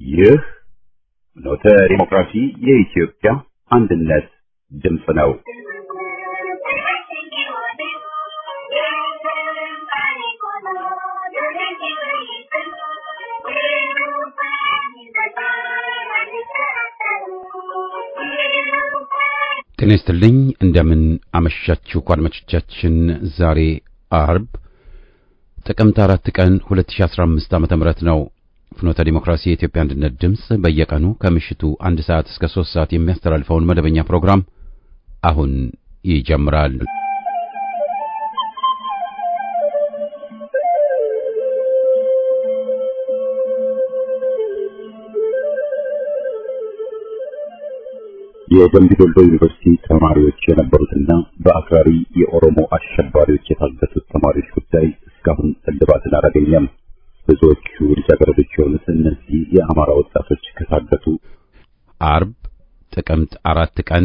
ይህ ኖተ ዲሞክራሲ የኢትዮጵያ አንድነት ድምፅ ነው። ጤና ይስጥልኝ። እንደምን አመሻችሁ አድማጮቻችን። ዛሬ አርብ ጥቅምት አራት ቀን 2015 ዓመተ ምህረት ነው። ፍኖተ ዲሞክራሲ የኢትዮጵያ አንድነት ድምፅ በየቀኑ ከምሽቱ አንድ ሰዓት እስከ ሶስት ሰዓት የሚያስተላልፈውን መደበኛ ፕሮግራም አሁን ይጀምራል። የደምቢ ዶሎ ዩኒቨርሲቲ ተማሪዎች የነበሩትና በአክራሪ የኦሮሞ አሸባሪዎች የታገቱት ተማሪዎች ጉዳይ እስካሁን እልባትን አላገኘም። ብዙዎቹ ልጃገረዶች የሆኑት እነዚህ የአማራ ወጣቶች ከታገቱ አርብ ጥቅምት አራት ቀን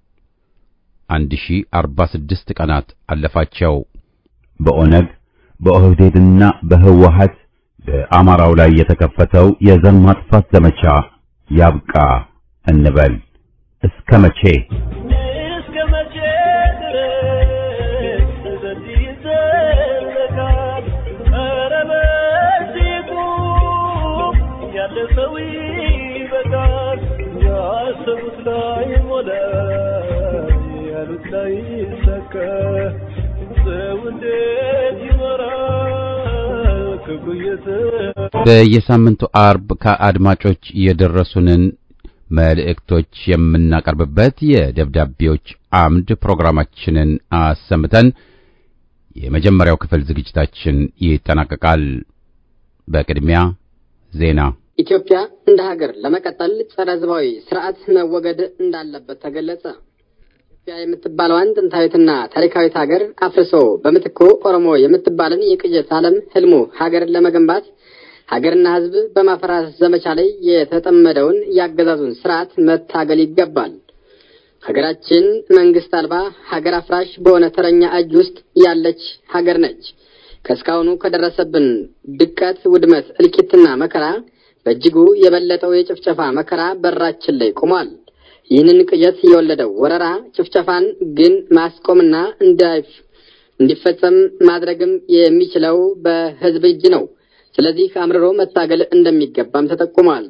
1046 ቀናት አለፋቸው። በኦነግ በኦህዴድና በህወሀት በአማራው ላይ የተከፈተው የዘር ማጥፋት ዘመቻ ያብቃ እንበል። እስከ መቼ እስከ መቼ ድረስ በዚህ ይዘለቃል? ኧረ በዚህ ቁም፣ ያለ ሰው ይበቃል። ያሰቡት ላይ ሞላ፣ ያሉት ላይ ይሳካ። ሰው እንዴት ይኖራል ክብሩ እየተ በየሳምንቱ አርብ ከአድማጮች የደረሱንን መልእክቶች የምናቀርብበት የደብዳቤዎች አምድ ፕሮግራማችንን አሰምተን የመጀመሪያው ክፍል ዝግጅታችን ይጠናቀቃል። በቅድሚያ ዜና። ኢትዮጵያ እንደ ሀገር ለመቀጠል ጸረ ሕዝባዊ ስርዓት መወገድ እንዳለበት ተገለጸ። ኢትዮጵያ የምትባለዋን ጥንታዊትና ታሪካዊት ሀገር አፍርሶ በምትኩ ኦሮሞ የምትባልን የቅዠት ዓለም ህልሙ ሀገር ለመገንባት ሀገርና ሕዝብ በማፈራረስ ዘመቻ ላይ የተጠመደውን የአገዛዙን ስርዓት መታገል ይገባል። ሀገራችን መንግስት አልባ ሀገር አፍራሽ በሆነ ተረኛ እጅ ውስጥ ያለች ሀገር ነች። ከእስካሁኑ ከደረሰብን ድቀት፣ ውድመት፣ እልቂትና መከራ በእጅጉ የበለጠው የጭፍጨፋ መከራ በራችን ላይ ቆሟል። ይህንን ቅዠት የወለደው ወረራ ጭፍጨፋን ግን ማስቆምና እንዲፈጸም ማድረግም የሚችለው በህዝብ እጅ ነው። ስለዚህ አምርሮ መታገል እንደሚገባም ተጠቁሟል።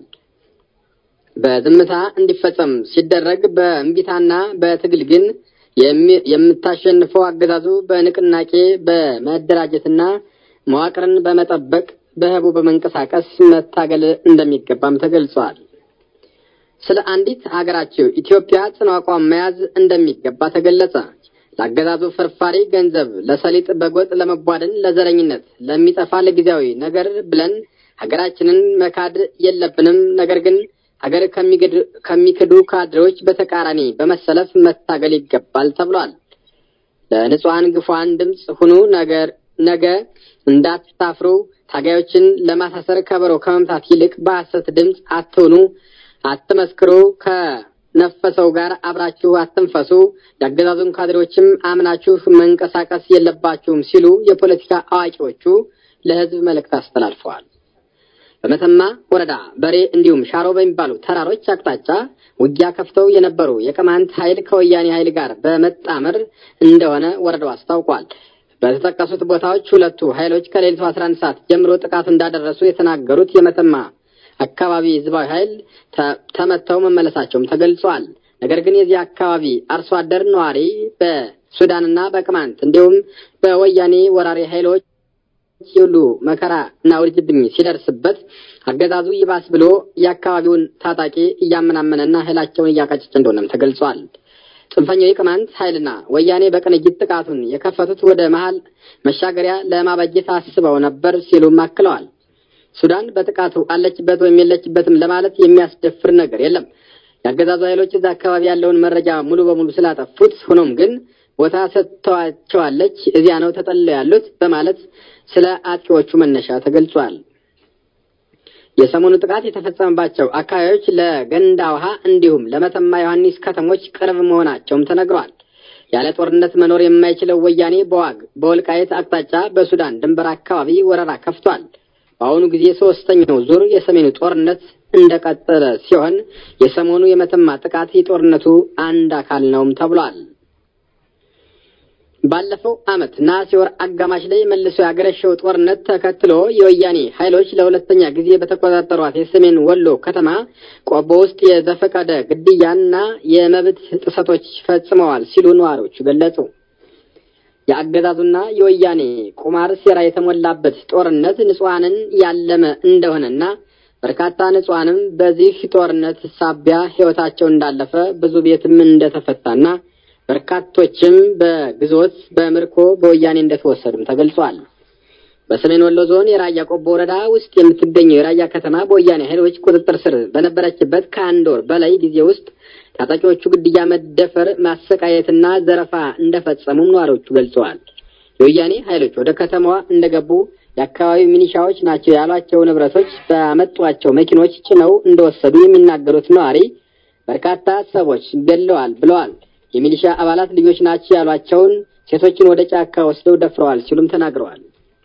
በዝምታ እንዲፈጸም ሲደረግ በእምቢታና በትግል ግን የምታሸንፈው አገዛዙ በንቅናቄ በመደራጀትና መዋቅርን በመጠበቅ በህቡ በመንቀሳቀስ መታገል እንደሚገባም ተገልጿል። ስለ አንዲት ሀገራቸው ኢትዮጵያ ጽኑ አቋም መያዝ እንደሚገባ ተገለጸ። ለአገዛዙ ፍርፋሪ ገንዘብ፣ ለሰሊጥ በጎጥ ለመቧደን፣ ለዘረኝነት፣ ለሚጠፋ ለጊዜያዊ ነገር ብለን ሀገራችንን መካድ የለብንም። ነገር ግን ሀገር ከሚክዱ ካድሬዎች በተቃራኒ በመሰለፍ መታገል ይገባል ተብሏል። ለንጹሐን ግፏን ድምፅ ሁኑ። ነገር ነገ እንዳታፍሩ። ታጋዮችን ለማሳሰር ከበሮ ከመምታት ይልቅ በሐሰት ድምፅ አትሆኑ፣ አትመስክሩ ነፈሰው ጋር አብራችሁ አትንፈሱ። የአገዛዙን ካድሬዎችም አምናችሁ መንቀሳቀስ የለባችሁም ሲሉ የፖለቲካ አዋቂዎቹ ለሕዝብ መልእክት አስተላልፈዋል። በመተማ ወረዳ በሬ እንዲሁም ሻሮ በሚባሉ ተራሮች አቅጣጫ ውጊያ ከፍተው የነበሩ የቅማንት ኃይል ከወያኔ ኃይል ጋር በመጣመር እንደሆነ ወረዳው አስታውቋል። በተጠቀሱት ቦታዎች ሁለቱ ኃይሎች ከሌሊቱ 11 ሰዓት ጀምሮ ጥቃት እንዳደረሱ የተናገሩት የመተማ አካባቢ ህዝባዊ ኃይል ተመተው መመለሳቸውም ተገልጿል። ነገር ግን የዚህ አካባቢ አርሶ አደር ነዋሪ በሱዳንና በቅማንት እንዲሁም በወያኔ ወራሪ ኃይሎች ሁሉ መከራ እና ውርጅብኝ ሲደርስበት አገዛዙ ይባስ ብሎ የአካባቢውን ታጣቂ እያመናመነና ኃይላቸውን እያቀጨጨ እንደሆነም ተገልጿል። ጽንፈኛው የቅማንት ኃይልና ወያኔ በቅንጅት ጥቃቱን የከፈቱት ወደ መሀል መሻገሪያ ለማበጀት አስበው ነበር ሲሉም አክለዋል። ሱዳን በጥቃቱ አለችበት ወይም የለችበትም ለማለት የሚያስደፍር ነገር የለም። የአገዛዙ ኃይሎች እዛ አካባቢ ያለውን መረጃ ሙሉ በሙሉ ስላጠፉት፣ ሆኖም ግን ቦታ ሰጥተዋቸዋለች፣ እዚያ ነው ተጠልለው ያሉት በማለት ስለ አጥቂዎቹ መነሻ ተገልጿል። የሰሞኑ ጥቃት የተፈጸመባቸው አካባቢዎች ለገንዳ ውሃ እንዲሁም ለመተማ ዮሐንስ ከተሞች ቅርብ መሆናቸውም ተነግሯል። ያለ ጦርነት መኖር የማይችለው ወያኔ በዋግ በወልቃየት አቅጣጫ በሱዳን ድንበር አካባቢ ወረራ ከፍቷል። በአሁኑ ጊዜ ሶስተኛው ዙር የሰሜኑ ጦርነት እንደቀጠለ ሲሆን የሰሞኑ የመተማ ጥቃት የጦርነቱ አንድ አካል ነውም ተብሏል። ባለፈው ዓመት ነሐሴ ወር አጋማሽ ላይ መልሶ ያገረሸው ጦርነት ተከትሎ የወያኔ ኃይሎች ለሁለተኛ ጊዜ በተቆጣጠሯት የሰሜን ወሎ ከተማ ቆቦ ውስጥ የዘፈቀደ ግድያና የመብት ጥሰቶች ፈጽመዋል ሲሉ ነዋሪዎቹ ገለጹ። የአገዛዙና የወያኔ ቁማር ሴራ የተሞላበት ጦርነት ንጹሐንን ያለመ እንደሆነና በርካታ ንጹሐንም በዚህ ጦርነት ሳቢያ ሕይወታቸው እንዳለፈ ብዙ ቤትም እንደተፈታና በርካቶችም በግዞት በምርኮ በወያኔ እንደተወሰዱም ተገልጿል። በሰሜን ወሎ ዞን የራያ ቆቦ ወረዳ ውስጥ የምትገኘው የራያ ከተማ በወያኔ ኃይሎች ቁጥጥር ስር በነበረችበት ከአንድ ወር በላይ ጊዜ ውስጥ ታጣቂዎቹ ግድያ፣ መደፈር፣ ማሰቃየትና ዘረፋ እንደፈጸሙም ነዋሪዎቹ ገልጸዋል። የወያኔ ኃይሎች ወደ ከተማዋ እንደገቡ የአካባቢው ሚኒሻዎች ናቸው ያሏቸው ንብረቶች በአመጧቸው መኪኖች ጭነው እንደወሰዱ የሚናገሩት ነዋሪ በርካታ ሰዎች ገድለዋል ብለዋል። የሚሊሻ አባላት ልጆች ናቸው ያሏቸውን ሴቶችን ወደ ጫካ ወስደው ደፍረዋል ሲሉም ተናግረዋል።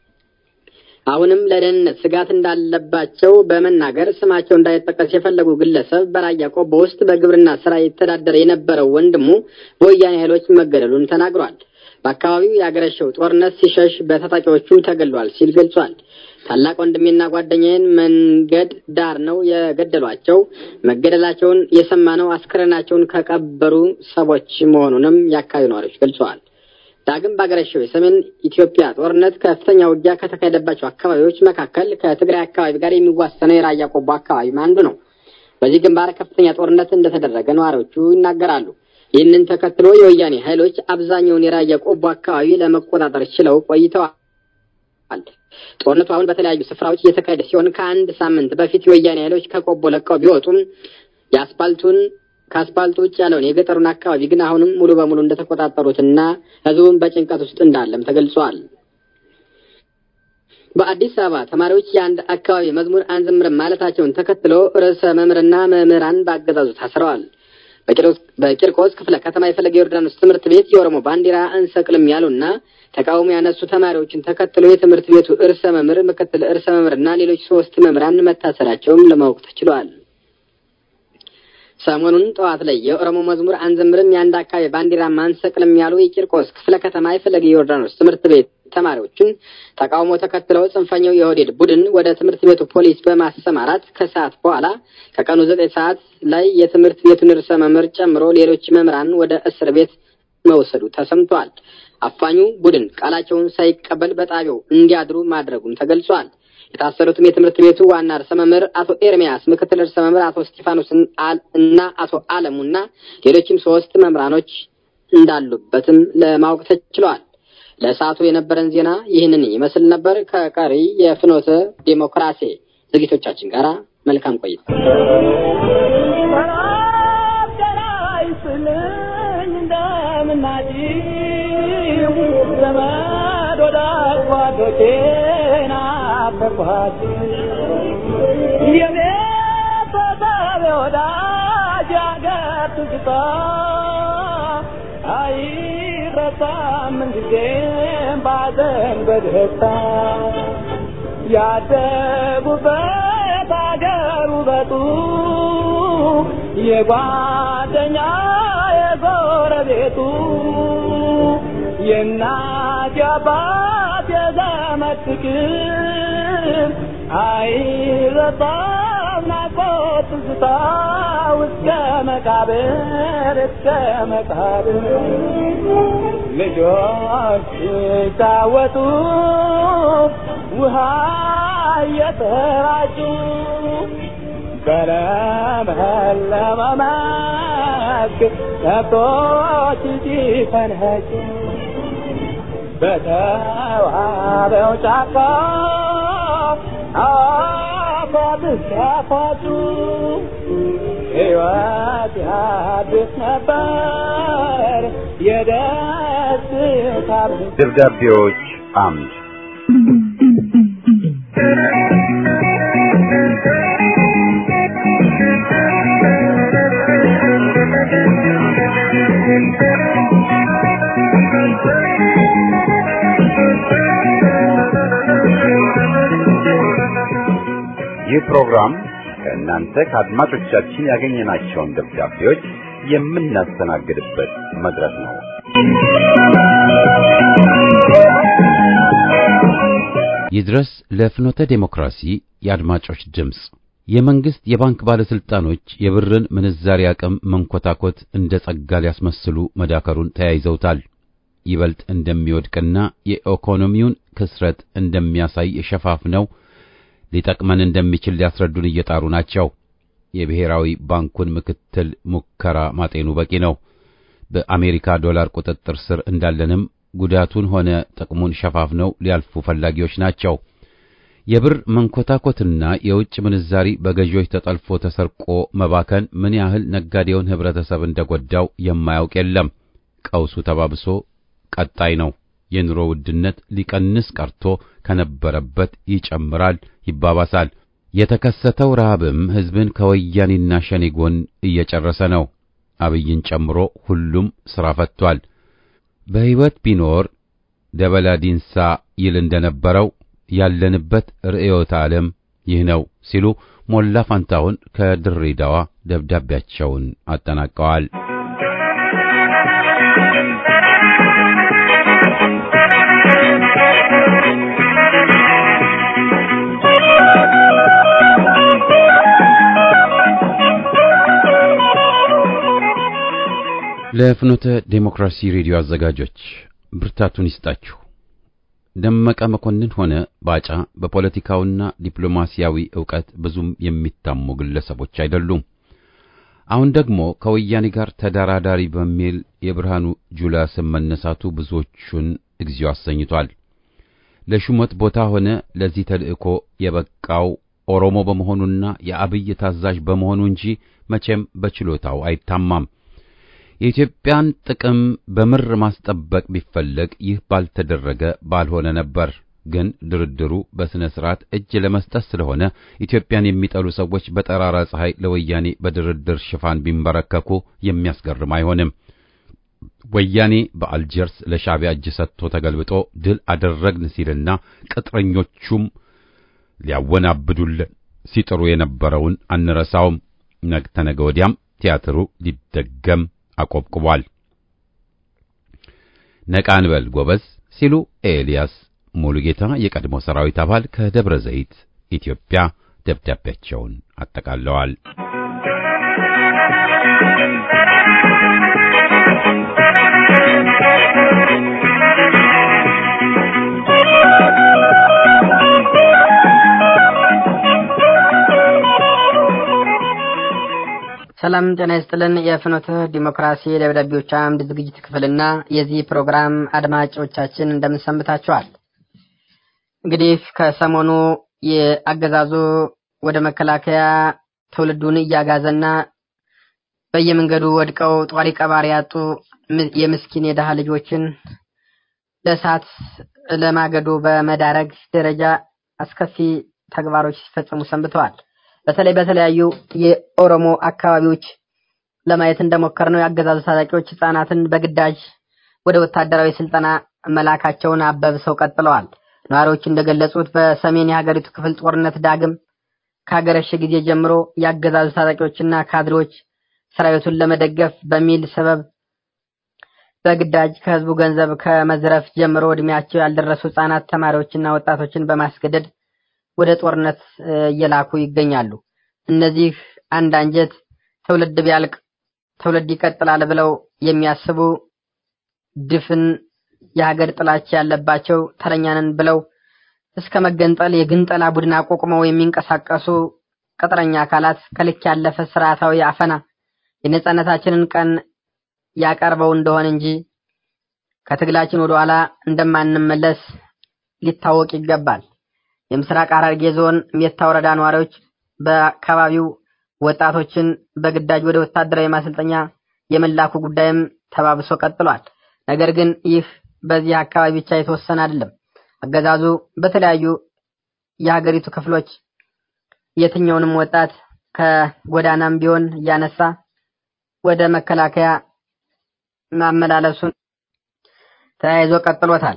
አሁንም ለደህንነት ስጋት እንዳለባቸው በመናገር ስማቸው እንዳይጠቀስ የፈለጉ ግለሰብ በራያ ቆቦ ውስጥ በግብርና ስራ የተዳደረ የነበረው ወንድሙ በወያኔ ኃይሎች መገደሉን ተናግሯል። በአካባቢው ያገረሸው ጦርነት ሲሸሽ በታጣቂዎቹ ተገድሏል ሲል ገልጿል። ታላቅ ወንድሜና ጓደኛዬን መንገድ ዳር ነው የገደሏቸው። መገደላቸውን የሰማነው አስክሬናቸውን ከቀበሩ ሰዎች መሆኑንም የአካባቢው ነዋሪዎች ገልጸዋል። ዳግም ባገረሸው የሰሜን ኢትዮጵያ ጦርነት ከፍተኛ ውጊያ ከተካሄደባቸው አካባቢዎች መካከል ከትግራይ አካባቢ ጋር የሚዋሰነው የራያ ቆቦ አካባቢም አንዱ ነው። በዚህ ግንባር ከፍተኛ ጦርነት እንደተደረገ ነዋሪዎቹ ይናገራሉ። ይህንን ተከትሎ የወያኔ ኃይሎች አብዛኛውን የራያ ቆቦ አካባቢ ለመቆጣጠር ችለው ቆይተዋል። ጦርነቱ አሁን በተለያዩ ስፍራዎች እየተካሄደ ሲሆን ከአንድ ሳምንት በፊት የወያኔ ኃይሎች ከቆቦ ለቀው ቢወጡም የአስፓልቱን ከአስፓልቱ ውጭ ያለውን የገጠሩን አካባቢ ግን አሁንም ሙሉ በሙሉ እንደተቆጣጠሩትና ሕዝቡም በጭንቀት ውስጥ እንዳለም ተገልጿል። በአዲስ አበባ ተማሪዎች የአንድ አካባቢ መዝሙር አንዘምርም ማለታቸውን ተከትሎ ርዕሰ መምህርና መምህራን በአገዛዙ ታስረዋል። በቂርቆስ ክፍለ ከተማ የፈለገ ዮርዳኖስ ትምህርት ቤት የኦሮሞ ባንዲራ አንሰቅልም ያሉና ተቃውሞ ያነሱ ተማሪዎችን ተከትሎ የትምህርት ቤቱ እርሰ መምህር፣ ምክትል እርሰ መምህርና ሌሎች ሶስት መምህራን መታሰራቸውም ለማወቅ ተችሏል። ሰሞኑን ጠዋት ላይ የኦሮሞ መዝሙር አንዘምርም የአንድ አካባቢ ባንዲራ ማንሰቅልም ያሉ የቂርቆስ ክፍለ ከተማ የፈለገ ዮርዳኖስ ትምህርት ቤት ተማሪዎችን ተቃውሞ ተከትለው ጽንፈኛው የኦህዴድ ቡድን ወደ ትምህርት ቤቱ ፖሊስ በማሰማራት ከሰዓት በኋላ ከቀኑ ዘጠኝ ሰዓት ላይ የትምህርት ቤቱን ርዕሰ መምህር ጨምሮ ሌሎች መምህራን ወደ እስር ቤት መውሰዱ ተሰምቷል። አፋኙ ቡድን ቃላቸውን ሳይቀበል በጣቢያው እንዲያድሩ ማድረጉም ተገልጿል። የታሰሩትም የትምህርት ቤቱ ዋና ርዕሰ መምህር አቶ ኤርሚያስ፣ ምክትል ርዕሰ መምህር አቶ እስጢፋኖስ እና አቶ አለሙና ሌሎችም ሶስት መምህራኖች እንዳሉበትም ለማወቅ ተችሏል። ለሰዓቱ የነበረን ዜና ይህንን ይመስል ነበር። ከቀሪ የፍኖተ ዴሞክራሲ ዝግጅቶቻችን ጋር መልካም ቆይታ። አይረሳም ምንጊዜም ባዘን በደስታ ያደጉበት አገር ውበቱ የጓደኛ የጎረቤቱ የእናት የአባት የዘመድ ፍቅር አይረሳም ናፍቆት ትዝታ እስከ መቃብር እስከ መቃብር ልጆች ሲጫወቱ ውሃ እየተራጩ በለመለመ መስክ ከብቶች ሲፈንጩ በተዋበው ጫካ አፏት ሲያፏጩ ሕይወት ያድስ ነበር የደስታ ደብዳቤዎች አምድ ይህ ፕሮግራም ከእናንተ ከአድማጮቻችን ያገኘናቸውን ደብዳቤዎች የምናስተናግድበት መድረክ ነው። ይድረስ ለፍኖተ ዴሞክራሲ የአድማጮች ድምፅ የመንግስት የባንክ ባለስልጣኖች የብርን ምንዛሪ አቅም መንኮታኮት እንደ ጸጋ ሊያስመስሉ መዳከሩን ተያይዘውታል። ይበልጥ እንደሚወድቅና የኢኮኖሚውን ክስረት እንደሚያሳይ ሸፋፍነው ሊጠቅመን እንደሚችል ሊያስረዱን እየጣሩ ናቸው። የብሔራዊ ባንኩን ምክትል ሙከራ ማጤኑ በቂ ነው። በአሜሪካ ዶላር ቁጥጥር ስር እንዳለንም ጉዳቱን ሆነ ጥቅሙን ሸፋፍነው ሊያልፉ ፈላጊዎች ናቸው። የብር መንኮታኮትና የውጭ ምንዛሪ በገዢዎች ተጠልፎ ተሰርቆ መባከን ምን ያህል ነጋዴውን ህብረተሰብ እንደጎዳው የማያውቅ የለም። ቀውሱ ተባብሶ ቀጣይ ነው። የኑሮ ውድነት ሊቀንስ ቀርቶ ከነበረበት ይጨምራል፣ ይባባሳል። የተከሰተው ረሃብም ህዝብን ከወያኔና ሸኔ ጎን እየጨረሰ ነው። አብይን ጨምሮ ሁሉም ሥራ ፈቷል። በሕይወት ቢኖር ደበላ ዲንሳ ይል እንደነበረው ያለንበት ርዕዮተ ዓለም ይህ ነው ሲሉ ሞላ ፋንታሁን ከድሬዳዋ ደብዳቤያቸውን አጠናቀዋል። ለፍኖተ ዴሞክራሲ ሬዲዮ አዘጋጆች ብርታቱን ይስጣችሁ። ደመቀ መኮንን ሆነ ባጫ በፖለቲካውና ዲፕሎማሲያዊ ዕውቀት ብዙም የሚታሙ ግለሰቦች አይደሉም። አሁን ደግሞ ከወያኔ ጋር ተደራዳሪ በሚል የብርሃኑ ጁላ ስም መነሳቱ ብዙዎቹን እግዚኦ አሰኝቷል። ለሹመት ቦታ ሆነ ለዚህ ተልእኮ የበቃው ኦሮሞ በመሆኑና የአብይ ታዛዥ በመሆኑ እንጂ መቼም በችሎታው አይታማም። የኢትዮጵያን ጥቅም በምር ማስጠበቅ ቢፈለግ ይህ ባልተደረገ ባልሆነ ነበር። ግን ድርድሩ በሥነ ሥርዓት እጅ ለመስጠት ስለሆነ ኢትዮጵያን የሚጠሉ ሰዎች በጠራራ ፀሐይ ለወያኔ በድርድር ሽፋን ቢንበረከኩ የሚያስገርም አይሆንም። ወያኔ በአልጀርስ ለሻዕቢያ እጅ ሰጥቶ ተገልብጦ ድል አደረግን ሲልና ቅጥረኞቹም ሊያወናብዱልን ሲጥሩ የነበረውን አንረሳውም። ነገ ተነገ ወዲያም ቲያትሩ ሊደገም አቆብቁቧል። ነቃ እንበል ጎበዝ ሲሉ ኤልያስ ሙሉጌታ የቀድሞ ሰራዊት አባል ከደብረ ዘይት ኢትዮጵያ ደብዳቤያቸውን አጠቃለዋል። ሰላም ጤና ይስጥልን። የፍኖተ ዲሞክራሲ ደብዳቤዎች አምድ ዝግጅት ክፍልና የዚህ ፕሮግራም አድማጮቻችን እንደምን ሰንብታችኋል? እንግዲህ ከሰሞኑ የአገዛዙ ወደ መከላከያ ትውልዱን እያጋዘና በየመንገዱ ወድቀው ጧሪ ቀባሪ ያጡ የምስኪን የደሃ ልጆችን ለእሳት ለማገዶ በመዳረግ ደረጃ አስከፊ ተግባሮች ሲፈጸሙ ሰንብተዋል። በተለይ በተለያዩ የኦሮሞ አካባቢዎች ለማየት እንደሞከር ነው የአገዛዙ ታጣቂዎች ህጻናትን በግዳጅ ወደ ወታደራዊ ስልጠና መላካቸውን አበብሰው ቀጥለዋል። ነዋሪዎች እንደገለጹት በሰሜን የሀገሪቱ ክፍል ጦርነት ዳግም ካገረሸ ጊዜ ጀምሮ የአገዛዙ ታጣቂዎችና ካድሬዎች ሰራዊቱን ለመደገፍ በሚል ሰበብ በግዳጅ ከህዝቡ ገንዘብ ከመዝረፍ ጀምሮ እድሜያቸው ያልደረሱ ህጻናት፣ ተማሪዎችና ወጣቶችን በማስገደድ ወደ ጦርነት እየላኩ ይገኛሉ። እነዚህ አንድ አንጀት ትውልድ ቢያልቅ ትውልድ ይቀጥላል ብለው የሚያስቡ ድፍን የሀገር ጥላቻ ያለባቸው ተረኛንን ብለው እስከ መገንጠል የግንጠላ ቡድን አቋቁመው የሚንቀሳቀሱ ቅጥረኛ አካላት ከልክ ያለፈ ስርዓታዊ አፈና የነጻነታችንን ቀን ያቀርበው እንደሆነ እንጂ ከትግላችን ወደ ኋላ እንደማንመለስ ሊታወቅ ይገባል። የምስራቅ ሐረርጌ ዞን ሜታ ወረዳ ነዋሪዎች በአካባቢው ወጣቶችን በግዳጅ ወደ ወታደራዊ ማሰልጠኛ የመላኩ ጉዳይም ተባብሶ ቀጥሏል። ነገር ግን ይህ በዚህ አካባቢ ብቻ የተወሰነ አይደለም። አገዛዙ በተለያዩ የሀገሪቱ ክፍሎች የትኛውንም ወጣት ከጎዳናም ቢሆን እያነሳ ወደ መከላከያ ማመላለሱን ተያይዞ ቀጥሎታል።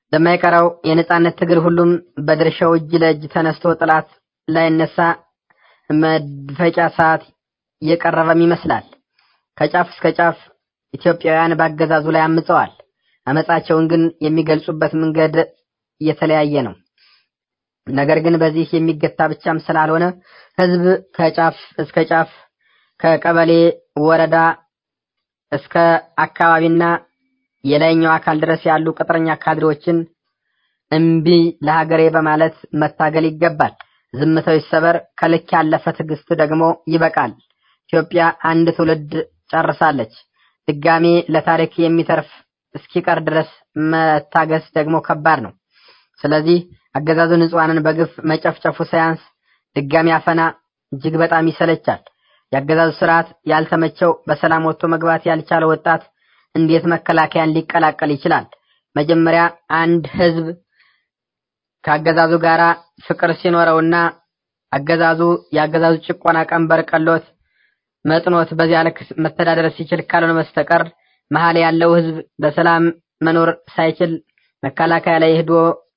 በማይቀረው የነጻነት ትግል ሁሉም በድርሻው እጅ ለእጅ ተነስቶ ጥላት ላይነሳ መድፈጫ ሰዓት የቀረበም ይመስላል። ከጫፍ እስከ ጫፍ ኢትዮጵያውያን በአገዛዙ ላይ አምፀዋል። አመፃቸውን ግን የሚገልጹበት መንገድ የተለያየ ነው። ነገር ግን በዚህ የሚገታ ብቻም ስላልሆነ ህዝብ ከጫፍ እስከ ጫፍ ከቀበሌ ወረዳ እስከ አካባቢና የላይኛው አካል ድረስ ያሉ ቅጥረኛ ካድሬዎችን እምቢ ለሀገሬ በማለት መታገል ይገባል። ዝምታው ይሰበር፣ ከልክ ያለፈ ትዕግስት ደግሞ ይበቃል። ኢትዮጵያ አንድ ትውልድ ጨርሳለች። ድጋሜ ለታሪክ የሚተርፍ እስኪቀር ድረስ መታገስ ደግሞ ከባድ ነው። ስለዚህ አገዛዙ ንጹሐንን በግፍ መጨፍጨፉ ሳያንስ ድጋሚ አፈና እጅግ በጣም ይሰለቻል። የአገዛዙ ስርዓት ያልተመቸው በሰላም ወጥቶ መግባት ያልቻለ ወጣት እንዴት መከላከያን ሊቀላቀል ይችላል? መጀመሪያ አንድ ህዝብ ከአገዛዙ ጋራ ፍቅር ሲኖረውና አገዛዙ የአገዛዙ ጭቆና ቀንበር ቀሎት መጥኖት በዚያ ልክ መተዳደር ሲችል ካልሆነ በስተቀር መሀል ያለው ህዝብ በሰላም መኖር ሳይችል መከላከያ ላይ ሄዶ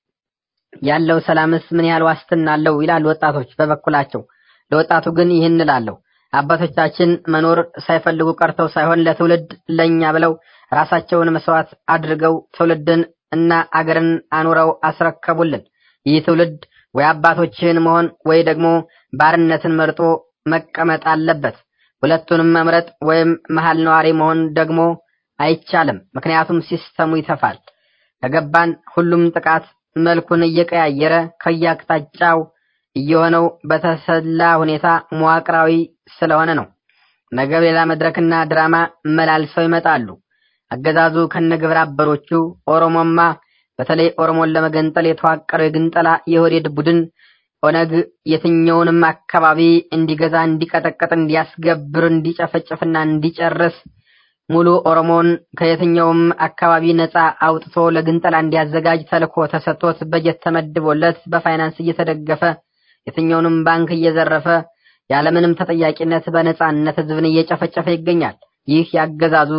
ያለው ሰላምስ ምን ያህል ዋስትና አለው ይላሉ ወጣቶች በበኩላቸው። ለወጣቱ ግን ይህን እላለሁ። አባቶቻችን መኖር ሳይፈልጉ ቀርተው ሳይሆን ለትውልድ ለኛ ብለው ራሳቸውን መስዋዕት አድርገው ትውልድን እና አገርን አኑረው አስረከቡልን። ይህ ትውልድ ወይ አባቶችህን መሆን ወይ ደግሞ ባርነትን መርጦ መቀመጥ አለበት። ሁለቱንም መምረጥ ወይም መሀል ነዋሪ መሆን ደግሞ አይቻልም። ምክንያቱም ሲስተሙ ይተፋል። ከገባን ሁሉም ጥቃት መልኩን እየቀያየረ ከየአቅጣጫው እየሆነው በተሰላ ሁኔታ መዋቅራዊ ስለሆነ ነው። ነገ ሌላ መድረክና ድራማ መላልሰው ይመጣሉ። አገዛዙ ከነግብረ አበሮቹ ኦሮሞማ በተለይ ኦሮሞን ለመገንጠል የተዋቀረው የግንጠላ የወዴድ ቡድን ኦነግ የትኛውንም አካባቢ እንዲገዛ፣ እንዲቀጠቅጥ፣ እንዲያስገብር፣ እንዲጨፈጭፍና እንዲጨርስ ሙሉ ኦሮሞን ከየትኛውም አካባቢ ነፃ አውጥቶ ለግንጠላ እንዲያዘጋጅ ተልኮ ተሰጥቶት በጀት ተመድቦለት በፋይናንስ እየተደገፈ የትኛውንም ባንክ እየዘረፈ ያለምንም ተጠያቂነት በነፃነት ህዝብን እየጨፈጨፈ ይገኛል። ይህ ያገዛዙ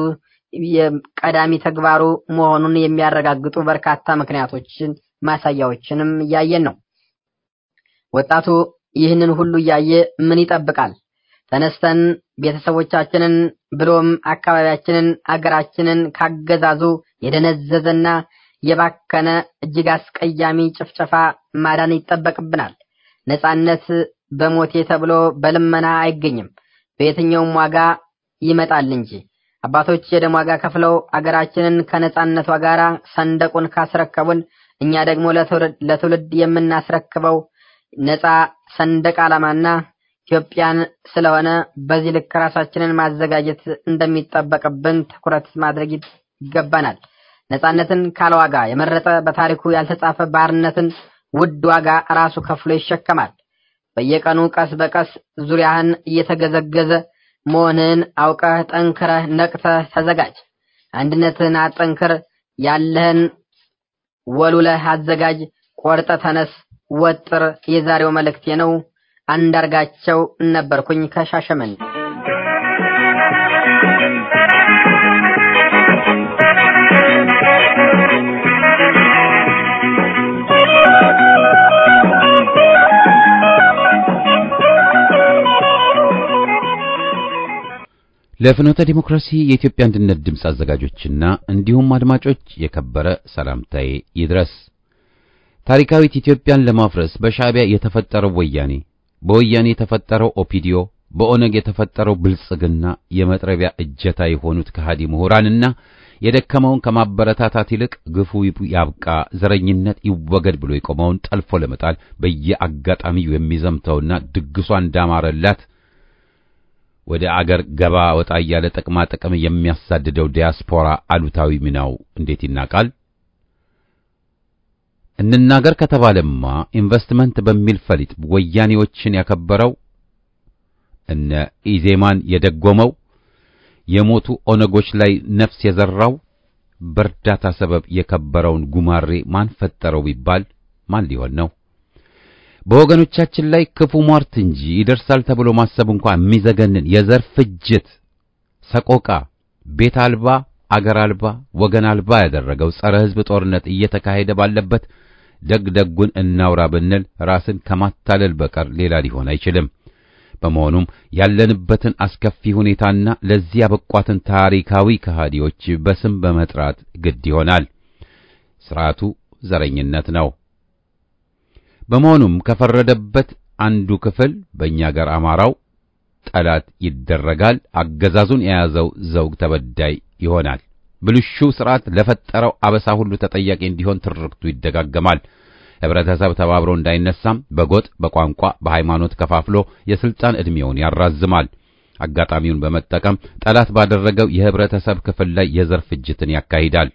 ቀዳሚ ተግባሩ መሆኑን የሚያረጋግጡ በርካታ ምክንያቶችን ማሳያዎችንም እያየን ነው። ወጣቱ ይህንን ሁሉ እያየ ምን ይጠብቃል? ተነስተን ቤተሰቦቻችንን ብሎም አካባቢያችንን አገራችንን ካገዛዙ የደነዘዘና የባከነ እጅግ አስቀያሚ ጭፍጨፋ ማዳን ይጠበቅብናል። ነጻነት በሞቴ ተብሎ በልመና አይገኝም፣ በየትኛውም ዋጋ ይመጣል እንጂ። አባቶች የደም ዋጋ ከፍለው አገራችንን ከነጻነቷ ጋር ሰንደቁን ካስረከቡን እኛ ደግሞ ለትውልድ የምናስረክበው ነጻ ሰንደቅ ዓላማና ኢትዮጵያን ስለሆነ በዚህ ልክ ራሳችንን ማዘጋጀት እንደሚጠበቅብን ትኩረት ማድረግ ይገባናል። ነጻነትን ካለ ዋጋ የመረጠ በታሪኩ ያልተጻፈ ባርነትን ውድ ዋጋ ራሱ ከፍሎ ይሸከማል። በየቀኑ ቀስ በቀስ ዙሪያህን እየተገዘገዘ መሆንህን አውቀህ ጠንክረህ ነቅተህ ተዘጋጅ። አንድነትህን አጠንክር። ያለህን ወሉለህ አዘጋጅ። ቆርጠ ተነስ፣ ወጥር። የዛሬው መልእክቴ ነው። አንዳርጋቸው ነበርኩኝ ከሻሸመኔ። ለፍኖተ ዲሞክራሲ የኢትዮጵያ አንድነት ድምፅ አዘጋጆችና እንዲሁም አድማጮች የከበረ ሰላምታዬ ይድረስ። ታሪካዊት ኢትዮጵያን ለማፍረስ በሻዕቢያ የተፈጠረው ወያኔ፣ በወያኔ የተፈጠረው ኦፒዲዮ፣ በኦነግ የተፈጠረው ብልጽግና የመጥረቢያ እጀታ የሆኑት ከሃዲ ምሁራንና የደከመውን ከማበረታታት ይልቅ ግፉ ያብቃ፣ ዘረኝነት ይወገድ ብሎ የቆመውን ጠልፎ ለመጣል በየአጋጣሚው የሚዘምተውና ድግሷ እንዳማረላት ወደ አገር ገባ ወጣ እያለ ጥቅማ ጥቅም የሚያሳድደው ዲያስፖራ አሉታዊ ሚናው እንዴት ይናቃል? እንናገር ከተባለማ ኢንቨስትመንት በሚል ፈሊጥ ወያኔዎችን ያከበረው እነ ኢዜማን የደጎመው የሞቱ ኦነጎች ላይ ነፍስ የዘራው በእርዳታ ሰበብ የከበረውን ጉማሬ ማን ፈጠረው ቢባል ማን ሊሆን ነው? በወገኖቻችን ላይ ክፉ ሟርት እንጂ ይደርሳል ተብሎ ማሰብ እንኳን የሚዘገንን የዘር ፍጅት፣ ሰቆቃ፣ ቤት አልባ አገር አልባ ወገን አልባ ያደረገው ጸረ ሕዝብ ጦርነት እየተካሄደ ባለበት ደግ ደጉን እናውራ ብንል ራስን ከማታለል በቀር ሌላ ሊሆን አይችልም። በመሆኑም ያለንበትን አስከፊ ሁኔታና ለዚህ ያበቋትን ታሪካዊ ከሃዲዎች በስም በመጥራት ግድ ይሆናል። ስርዓቱ ዘረኝነት ነው። በመሆኑም ከፈረደበት አንዱ ክፍል በእኛ አገር አማራው ጠላት ይደረጋል፣ አገዛዙን የያዘው ዘውግ ተበዳይ ይሆናል። ብልሹ ስርዓት ለፈጠረው አበሳ ሁሉ ተጠያቂ እንዲሆን ትርክቱ ይደጋገማል። ህብረተሰብ ተባብሮ እንዳይነሳም በጎጥ፣ በቋንቋ፣ በሃይማኖት ከፋፍሎ የስልጣን ዕድሜውን ያራዝማል። አጋጣሚውን በመጠቀም ጠላት ባደረገው የህብረተሰብ ክፍል ላይ የዘር ፍጅትን ያካሂዳል።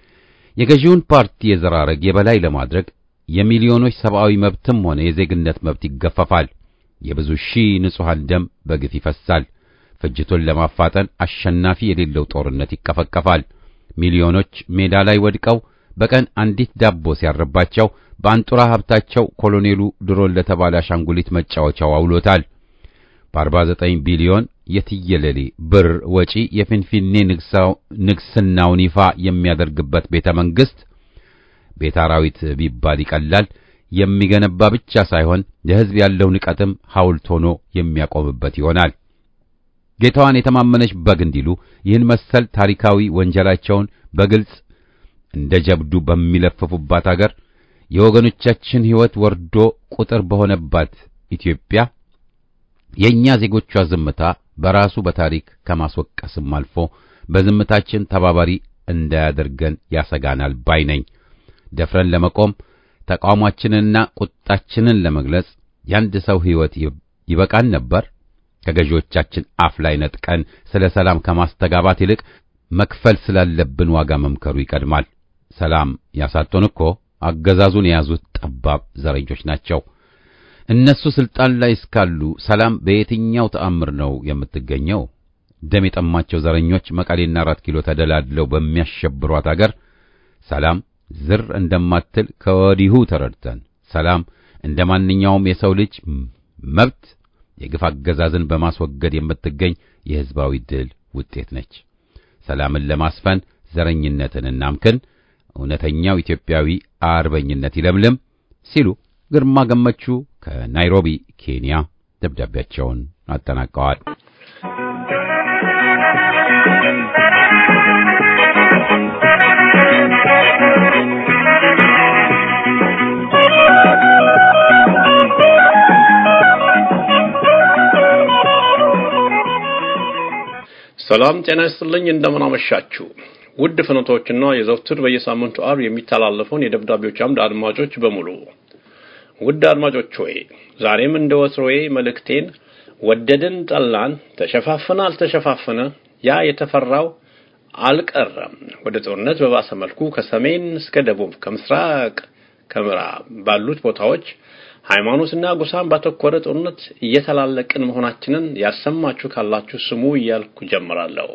የገዢውን ፓርቲ የዘር ሐረግ የበላይ ለማድረግ የሚሊዮኖች ሰብአዊ መብትም ሆነ የዜግነት መብት ይገፈፋል። የብዙ ሺህ ንጹሐን ደም በግፍ ይፈሳል። ፍጅቱን ለማፋጠን አሸናፊ የሌለው ጦርነት ይቀፈቀፋል። ሚሊዮኖች ሜዳ ላይ ወድቀው በቀን አንዲት ዳቦ ሲያርባቸው በአንጡራ ሀብታቸው ኮሎኔሉ ድሮን ለተባለ አሻንጉሊት መጫወቻው አውሎታል። በ49 ቢሊዮን የትየለሌ ብር ወጪ የፊንፊኔ ንግስናውን ይፋ የሚያደርግበት ቤተ መንግሥት ቤት አራዊት ቢባል ይቀላል። የሚገነባ ብቻ ሳይሆን የሕዝብ ያለው ንቀትም ሐውልት ሆኖ የሚያቆምበት ይሆናል። ጌታዋን የተማመነች በግ እንዲሉ ይህን መሰል ታሪካዊ ወንጀላቸውን በግልጽ እንደ ጀብዱ በሚለፍፉባት አገር የወገኖቻችን ሕይወት ወርዶ ቁጥር በሆነባት ኢትዮጵያ የእኛ ዜጎቿ ዝምታ በራሱ በታሪክ ከማስወቀስም አልፎ በዝምታችን ተባባሪ እንዳያደርገን ያሰጋናል ባይ ነኝ። ደፍረን ለመቆም ተቃውሟችንንና ቁጣችንን ለመግለጽ የአንድ ሰው ሕይወት ይበቃን ነበር? ከገዢዎቻችን አፍ ላይ ነጥቀን ስለ ሰላም ከማስተጋባት ይልቅ መክፈል ስላለብን ዋጋ መምከሩ ይቀድማል። ሰላም ያሳጡን እኮ አገዛዙን የያዙት ጠባብ ዘረኞች ናቸው። እነሱ ስልጣን ላይ እስካሉ ሰላም በየትኛው ተአምር ነው የምትገኘው? ደም የጠማቸው ዘረኞች መቀሌና አራት ኪሎ ተደላድለው በሚያሸብሯት አገር ሰላም ዝር እንደማትል ከወዲሁ ተረድተን ሰላም እንደ ማንኛውም የሰው ልጅ መብት የግፍ አገዛዝን በማስወገድ የምትገኝ የሕዝባዊ ድል ውጤት ነች። ሰላምን ለማስፈን ዘረኝነትን እናምክን፣ እውነተኛው ኢትዮጵያዊ አርበኝነት ይለምልም ሲሉ ግርማ ገመቹ ከናይሮቢ ኬንያ ደብዳቤያቸውን አጠናቀዋል። ሰላም ጤና ይስጥልኝ። እንደምን አመሻችሁ ውድ ፍኖቶችና የዘውትር በየሳምንቱ አርብ የሚተላለፈውን የደብዳቤዎች አምድ አድማጮች በሙሉ ውድ አድማጮች ሆይ ዛሬም እንደ ወትሮዬ መልእክቴን ወደድን ጠላን፣ ተሸፋፈነ አልተሸፋፈነ ያ የተፈራው አልቀረም። ወደ ጦርነት በባሰ መልኩ ከሰሜን እስከ ደቡብ ከምስራቅ ከምዕራብ ባሉት ቦታዎች ሃይማኖትና ጎሳን ባተኮረ ጦርነት እየተላለቅን መሆናችንን ያሰማችሁ ካላችሁ ስሙ እያልኩ ጀምራለሁ።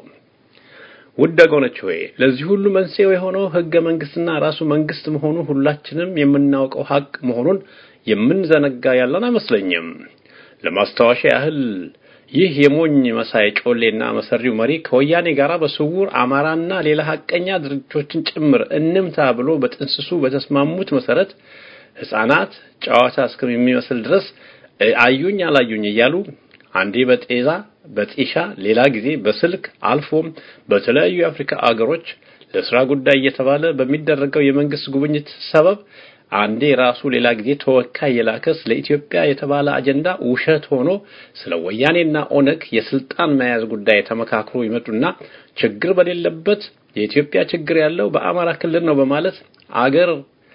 ውድ ወገኖች ሆይ ለዚህ ሁሉ መንስኤው የሆነው ህገ መንግስትና ራሱ መንግስት መሆኑ ሁላችንም የምናውቀው ሀቅ መሆኑን የምንዘነጋ ያለን አይመስለኝም። ለማስታወሻ ያህል ይህ የሞኝ መሳይ ጮሌና መሰሪው መሪ ከወያኔ ጋር በስውር አማራና ሌላ ሀቀኛ ድርጅቶችን ጭምር እንምታ ብሎ በጥንስሱ በተስማሙት መሰረት ህፃናት ጨዋታ እስከሚመስል ድረስ አዩኝ አላዩኝ እያሉ አንዴ በጤዛ በጢሻ ሌላ ጊዜ በስልክ አልፎም በተለያዩ የአፍሪካ አገሮች ለስራ ጉዳይ እየተባለ በሚደረገው የመንግስት ጉብኝት ሰበብ አንዴ ራሱ ሌላ ጊዜ ተወካይ የላከ ስለ ኢትዮጵያ የተባለ አጀንዳ ውሸት ሆኖ ስለ ወያኔና ኦነግ የስልጣን መያዝ ጉዳይ ተመካክሮ ይመጡና ችግር በሌለበት የኢትዮጵያ ችግር ያለው በአማራ ክልል ነው በማለት አገር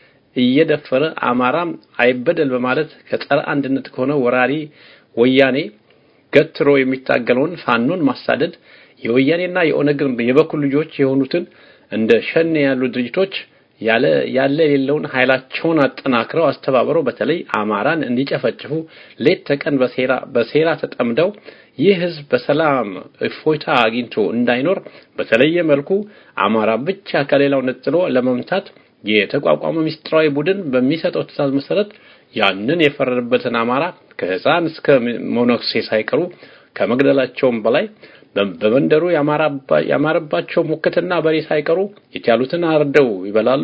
እየደፈረ አማራም አይበደል በማለት ከጸረ አንድነት ከሆነ ወራሪ ወያኔ ገትሮ የሚታገለውን ፋኖን ማሳደድ የወያኔና የኦነግን የበኩል ልጆች የሆኑትን እንደ ሸኔ ያሉ ድርጅቶች ያለ ያለ የሌለውን ኃይላቸውን አጠናክረው አስተባብረው በተለይ አማራን እንዲጨፈጭፉ ሌት ተቀን በሴራ በሴራ ተጠምደው ይህ ህዝብ በሰላም እፎይታ አግኝቶ እንዳይኖር በተለየ መልኩ አማራ ብቻ ከሌላው ነጥሎ ለመምታት የተቋቋመ ምስጢራዊ ቡድን በሚሰጠው ትዕዛዝ መሰረት ያንን የፈረደበትን አማራ ከህፃን እስከ ሞኖክሴ ሳይቀሩ ከመግደላቸውም በላይ በመንደሩ ያማረባቸው ሙክትና በሬ ሳይቀሩ የቻሉትን አርደው ይበላሉ፣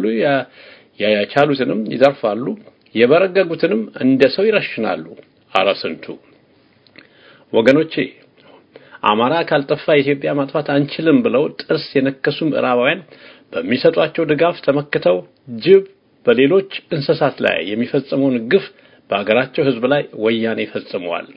ያቻሉትንም ይዘርፋሉ፣ የበረገጉትንም እንደ ሰው ይረሽናሉ። አረ ስንቱ! ወገኖቼ አማራ ካልጠፋ ኢትዮጵያ ማጥፋት አንችልም ብለው ጥርስ የነከሱ ምዕራባውያን በሚሰጧቸው ድጋፍ ተመክተው ጅብ በሌሎች እንስሳት ላይ የሚፈጽመውን ግፍ በአገራቸው ሕዝብ ላይ ወያኔ ፈጽመዋል።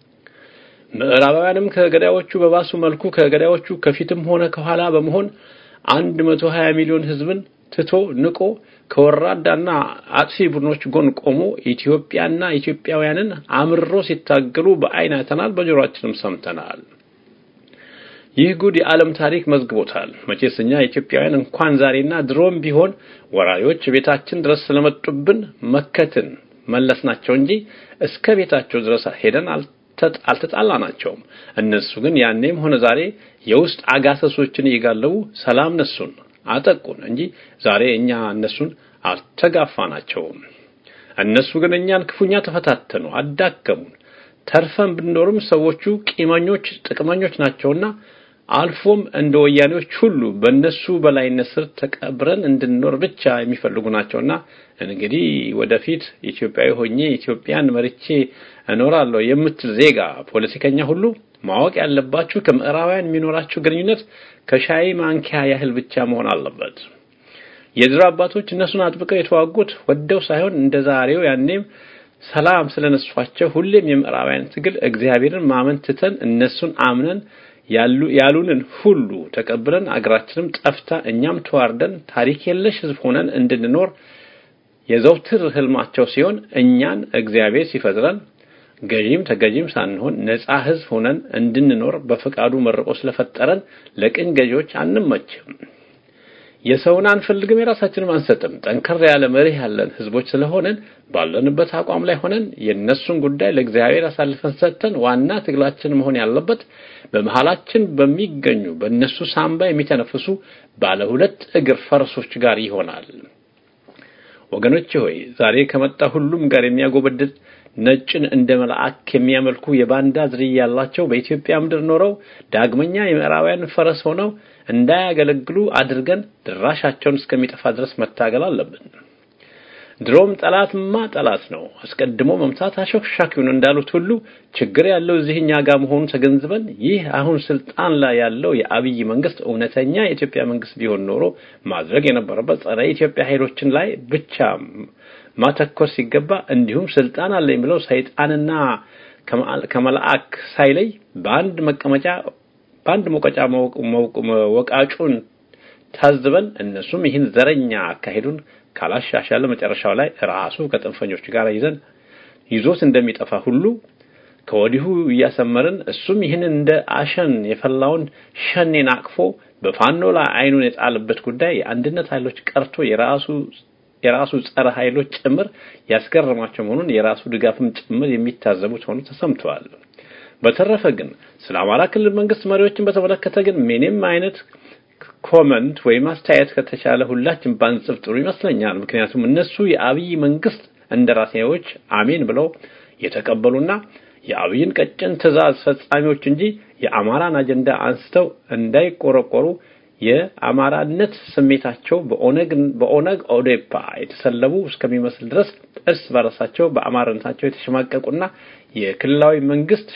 ምዕራባውያንም ከገዳዮቹ በባሱ መልኩ ከገዳዮቹ ከፊትም ሆነ ከኋላ በመሆን 120 ሚሊዮን ሕዝብን ትቶ ንቆ ከወራዳና አጥፊ ቡድኖች ጎን ቆሞ ኢትዮጵያና ኢትዮጵያውያንን አምርሮ ሲታገሉ በአይን አይተናል፣ በጆሮአችንም ሰምተናል። ይህ ጉድ የዓለም ታሪክ መዝግቦታል። መቼስ እኛ ኢትዮጵያውያን እንኳን ዛሬና ድሮም ቢሆን ወራሪዎች ቤታችን ድረስ ስለመጡብን መከትን መለስናቸው እንጂ እስከ ቤታቸው ድረስ ሄደን አልተጣላናቸውም። እነሱ ግን ያኔም ሆነ ዛሬ የውስጥ አጋሰሶችን እየጋለቡ ሰላም ነሱን አጠቁን እንጂ ዛሬ እኛ እነሱን አልተጋፋናቸውም። እነሱ ግን እኛን ክፉኛ ተፈታተኑ፣ አዳከሙን። ተርፈን ብንኖርም ሰዎቹ ቂመኞች፣ ጥቅመኞች ናቸውና አልፎም እንደ ወያኔዎች ሁሉ በእነሱ በላይነት ስር ተቀብረን እንድንኖር ብቻ የሚፈልጉ ናቸውና እንግዲህ ወደፊት ኢትዮጵያዊ ሆኜ ኢትዮጵያን መርቼ እኖራለሁ የምትል ዜጋ ፖለቲከኛ ሁሉ ማወቅ ያለባችሁ ከምዕራባውያን የሚኖራችሁ ግንኙነት ከሻይ ማንኪያ ያህል ብቻ መሆን አለበት። የድሮ አባቶች እነሱን አጥብቀው የተዋጉት ወደው ሳይሆን እንደ ዛሬው ያኔም ሰላም ስለነሷቸው ሁሌም የምዕራባውያን ትግል እግዚአብሔርን ማመን ትተን እነሱን አምነን ያሉ ያሉንን ሁሉ ተቀብለን አገራችንም ጠፍታ እኛም ተዋርደን ታሪክ የለሽ ሕዝብ ሆነን እንድንኖር የዘውትር ህልማቸው ሲሆን እኛን እግዚአብሔር ሲፈጥረን ገዢም ተገዢም ሳንሆን ነፃ ሕዝብ ሆነን እንድንኖር በፈቃዱ መርቆ ስለፈጠረን ለቅኝ ገዢዎች አንመችም። የሰውን አንፈልግም፣ የራሳችንም አንሰጥም። ጠንከር ያለ መርህ ያለን ህዝቦች ስለሆነን ባለንበት አቋም ላይ ሆነን የእነሱን ጉዳይ ለእግዚአብሔር አሳልፈን ሰጥተን ዋና ትግላችን መሆን ያለበት በመሃላችን በሚገኙ በእነሱ ሳምባ የሚተነፍሱ ባለ ሁለት እግር ፈረሶች ጋር ይሆናል። ወገኖቼ ሆይ ዛሬ ከመጣ ሁሉም ጋር የሚያጎበድድ ነጭን እንደ መልአክ የሚያመልኩ የባንዳ ዝርያ ያላቸው በኢትዮጵያ ምድር ኖረው ዳግመኛ የምዕራባውያን ፈረስ ሆነው እንዳያገለግሉ አድርገን ድራሻቸውን እስከሚጠፋ ድረስ መታገል አለብን። ድሮም ጠላትማ ጠላት ነው፣ አስቀድሞ መምታት አሾክሻኪውን እንዳሉት ሁሉ ችግር ያለው እዚህኛ ጋር መሆኑ ተገንዝበን ይህ አሁን ስልጣን ላይ ያለው የአብይ መንግስት እውነተኛ የኢትዮጵያ መንግስት ቢሆን ኖሮ ማድረግ የነበረበት ጸረ ኢትዮጵያ ኃይሎችን ላይ ብቻ ማተኮር ሲገባ እንዲሁም ስልጣን አለኝ ብለው ሰይጣንና ከመልአክ ሳይለይ በአንድ መቀመጫ በአንድ መውቀጫ ወቃጩን ታዝበን እነሱም ይህን ዘረኛ አካሄዱን ካላሻሻለ መጨረሻው ላይ ራሱ ከጥንፈኞች ጋር ይዘን ይዞት እንደሚጠፋ ሁሉ ከወዲሁ እያሰመርን እሱም ይህንን እንደ አሸን የፈላውን ሸኔን አቅፎ በፋኖ ላይ አይኑን የጣለበት ጉዳይ የአንድነት ኃይሎች ቀርቶ የራሱ የራሱ ጸረ ኃይሎች ጭምር ያስገረማቸው መሆኑን የራሱ ድጋፍም ጭምር የሚታዘቡት ሆኖ ተሰምተዋል። በተረፈ ግን ስለ አማራ ክልል መንግስት መሪዎችን በተመለከተ ግን ምንም አይነት ኮመንት ወይም አስተያየት ከተቻለ ሁላችን ባንጽፍ ጥሩ ይመስለኛል። ምክንያቱም እነሱ የአብይ መንግስት እንደራሴዎች አሜን ብለው የተቀበሉና የአብይን ቀጭን ትዕዛዝ ፈጻሚዎች እንጂ የአማራን አጀንዳ አንስተው እንዳይቆረቆሩ የአማራነት ስሜታቸው በኦነግ በኦነግ ኦዴፓ የተሰለቡ እስከሚመስል ድረስ እርስ በራሳቸው በአማራነታቸው የተሸማቀቁና የክልላዊ መንግስት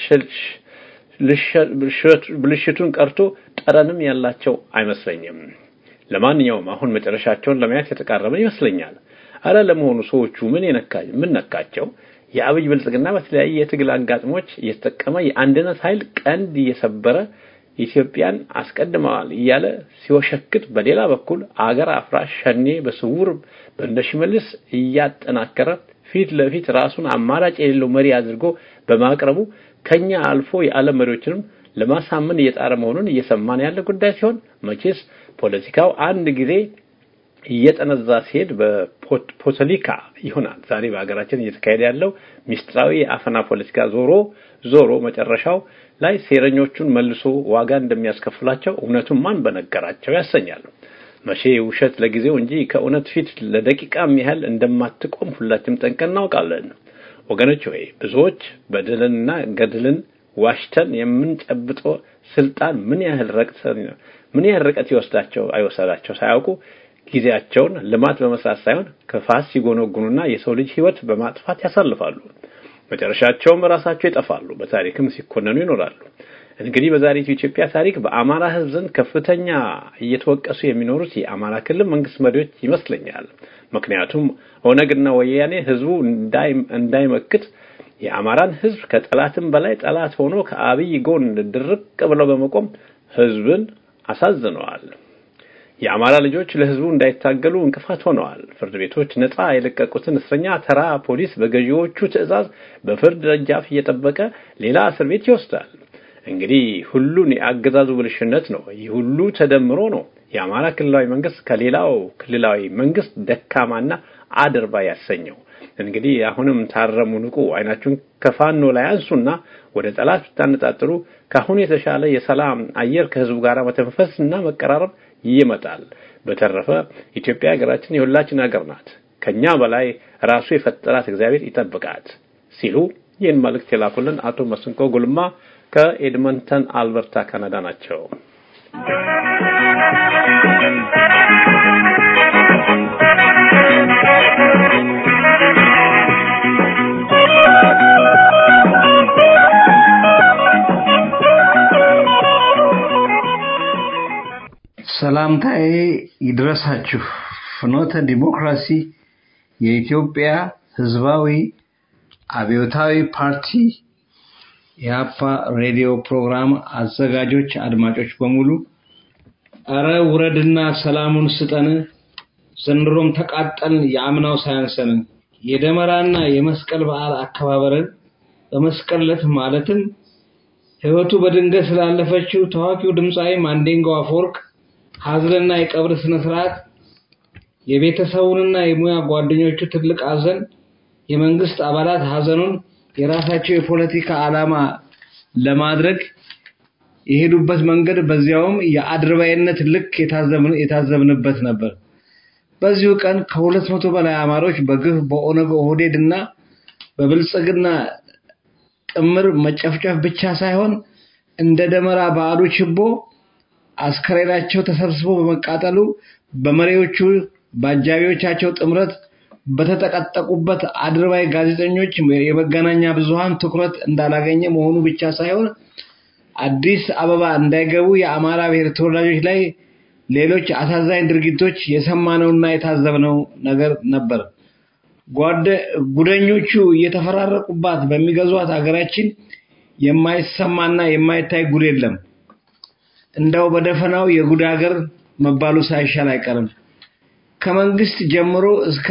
ብልሽቱን ቀርቶ ጠረንም ያላቸው አይመስለኝም። ለማንኛውም አሁን መጨረሻቸውን ለማየት የተቃረበን ይመስለኛል። አረ ለመሆኑ ሰዎቹ ምን የነካኝ ምን ነካቸው? የአብይ ብልጽግና በተለያየ የትግል አጋጥሞች እየተጠቀመ የአንድነት ኃይል ቀንድ እየሰበረ ኢትዮጵያን አስቀድመዋል እያለ ሲወሸክት፣ በሌላ በኩል አገር አፍራሽ ሸኔ በስውር በእንደሽመልስ እያጠናከረ ፊት ለፊት ራሱን አማራጭ የሌለው መሪ አድርጎ በማቅረቡ ከኛ አልፎ የዓለም መሪዎችንም ለማሳመን እየጣረ መሆኑን እየሰማን ያለ ጉዳይ ሲሆን መቼስ ፖለቲካው አንድ ጊዜ እየጠነዛ ሲሄድ በፖለቲካ ይሆናል። ዛሬ በሀገራችን እየተካሄደ ያለው ሚስጥራዊ የአፈና ፖለቲካ ዞሮ ዞሮ መጨረሻው ላይ ሴረኞቹን መልሶ ዋጋ እንደሚያስከፍላቸው እውነቱን ማን በነገራቸው ያሰኛል። መቼ ውሸት ለጊዜው እንጂ ከእውነት ፊት ለደቂቃም ያህል እንደማትቆም ሁላችንም ጠንቀን እናውቃለን። ወገኖች ሆይ ብዙዎች በደልንና ገድልን ዋሽተን የምንጨብጠው ስልጣን ምን ያህል ረቅተን ምን ያህል ርቀት ይወስዳቸው አይወሰዳቸው ሳያውቁ ጊዜያቸውን ልማት በመስራት ሳይሆን ክፋት ሲጎነጉኑና የሰው ልጅ ሕይወት በማጥፋት ያሳልፋሉ። መጨረሻቸውም ራሳቸው ይጠፋሉ፣ በታሪክም ሲኮነኑ ይኖራሉ። እንግዲህ በዛሬቱ ኢትዮጵያ ታሪክ በአማራ ሕዝብ ዘንድ ከፍተኛ እየተወቀሱ የሚኖሩት የአማራ ክልል መንግስት መሪዎች ይመስለኛል። ምክንያቱም ኦነግና ወያኔ ህዝቡ እንዳይመክት የአማራን ህዝብ ከጠላትም በላይ ጠላት ሆኖ ከአብይ ጎን ድርቅ ብለው በመቆም ህዝብን አሳዝነዋል። የአማራ ልጆች ለህዝቡ እንዳይታገሉ እንቅፋት ሆነዋል። ፍርድ ቤቶች ነፃ የለቀቁትን እስረኛ ተራ ፖሊስ በገዢዎቹ ትዕዛዝ በፍርድ ደጃፍ እየጠበቀ ሌላ እስር ቤት ይወስዳል። እንግዲህ ሁሉን የአገዛዙ ብልሽነት ነው። ይህ ሁሉ ተደምሮ ነው የአማራ ክልላዊ መንግስት ከሌላው ክልላዊ መንግስት ደካማና አድርባ ያሰኘው። እንግዲህ አሁንም ታረሙ፣ ንቁ፣ አይናችሁን ከፋኖ ላይ አንሱና ወደ ጠላት ብታነጣጥሩ ከአሁኑ የተሻለ የሰላም አየር ከህዝቡ ጋር መተንፈስና መቀራረብ ይመጣል። በተረፈ ኢትዮጵያ ሀገራችን የሁላችን ሀገር ናት። ከኛ በላይ ራሱ የፈጠራት እግዚአብሔር ይጠብቃት ሲሉ ይህን መልእክት የላኩልን አቶ መስንቆ ጉልማ ከኤድመንተን አልበርታ ካናዳ ናቸው። ሰላምታዬ ይድረሳችሁ። ፍኖተ ዲሞክራሲ የኢትዮጵያ ህዝባዊ አብዮታዊ ፓርቲ የአፓ ሬዲዮ ፕሮግራም አዘጋጆች አድማጮች በሙሉ አረ ውረድና ሰላሙን ስጠን፣ ዘንድሮም ተቃጠልን፣ የአምናው ሳያንሰን። የደመራና የመስቀል በዓል አከባበርን በመስቀል ዕለት ማለትም ህይወቱ በድንገት ስላለፈችው ታዋቂው ድምፃዊ ማንዴንጎ አፈወርቅ ሀዘንና የቀብር ስነ ስርዓት የቤተሰቡንና የሙያ ጓደኞቹ ትልቅ ሀዘን የመንግስት አባላት ሀዘኑን የራሳቸው የፖለቲካ ዓላማ ለማድረግ የሄዱበት መንገድ በዚያውም የአድርባይነት ልክ የታዘብንበት ነበር። በዚሁ ቀን ከሁለት መቶ በላይ አማሮች በግፍ በኦነግ ኦህዴድ እና በብልጽግና ጥምር መጨፍጨፍ ብቻ ሳይሆን እንደ ደመራ በዓሉ ችቦ አስከሬናቸው ተሰብስቦ በመቃጠሉ በመሪዎቹ በአጃቢዎቻቸው ጥምረት በተጠቀጠቁበት አድርባይ ጋዜጠኞች የመገናኛ ብዙሃን ትኩረት እንዳላገኘ መሆኑ ብቻ ሳይሆን አዲስ አበባ እንዳይገቡ የአማራ ብሔር ተወላጆች ላይ ሌሎች አሳዛኝ ድርጊቶች የሰማነውና የታዘብነው ነገር ነበር። ጉደኞቹ እየተፈራረቁባት በሚገዟት ሀገራችን የማይሰማና የማይታይ ጉድ የለም። እንደው በደፈናው የጉድ ሀገር መባሉ ሳይሻል አይቀርም። ከመንግስት ጀምሮ እስከ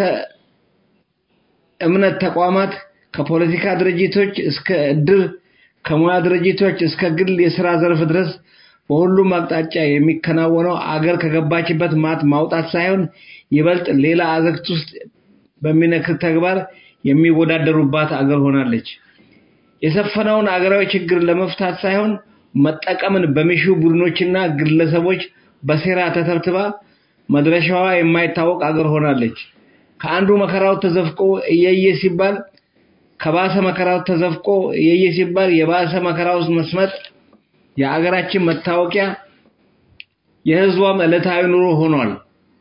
እምነት ተቋማት፣ ከፖለቲካ ድርጅቶች እስከ እድር፣ ከሙያ ድርጅቶች እስከ ግል የስራ ዘርፍ ድረስ በሁሉም አቅጣጫ የሚከናወነው አገር ከገባችበት ማጥ ማውጣት ሳይሆን ይበልጥ ሌላ አዘቅት ውስጥ በሚነክር ተግባር የሚወዳደሩባት አገር ሆናለች። የሰፈነውን አገራዊ ችግር ለመፍታት ሳይሆን መጠቀምን በሚሹ ቡድኖችና ግለሰቦች በሴራ ተተብትባ መድረሻዋ የማይታወቅ አገር ሆናለች። ከአንዱ መከራው ተዘፍቆ እየየ ሲባል ከባሰ መከራው ተዘፍቆ እየየ ሲባል የባሰ መከራ ውስጥ መስመጥ የአገራችን መታወቂያ የህዝቧም ዕለታዊ ኑሮ ሆኗል።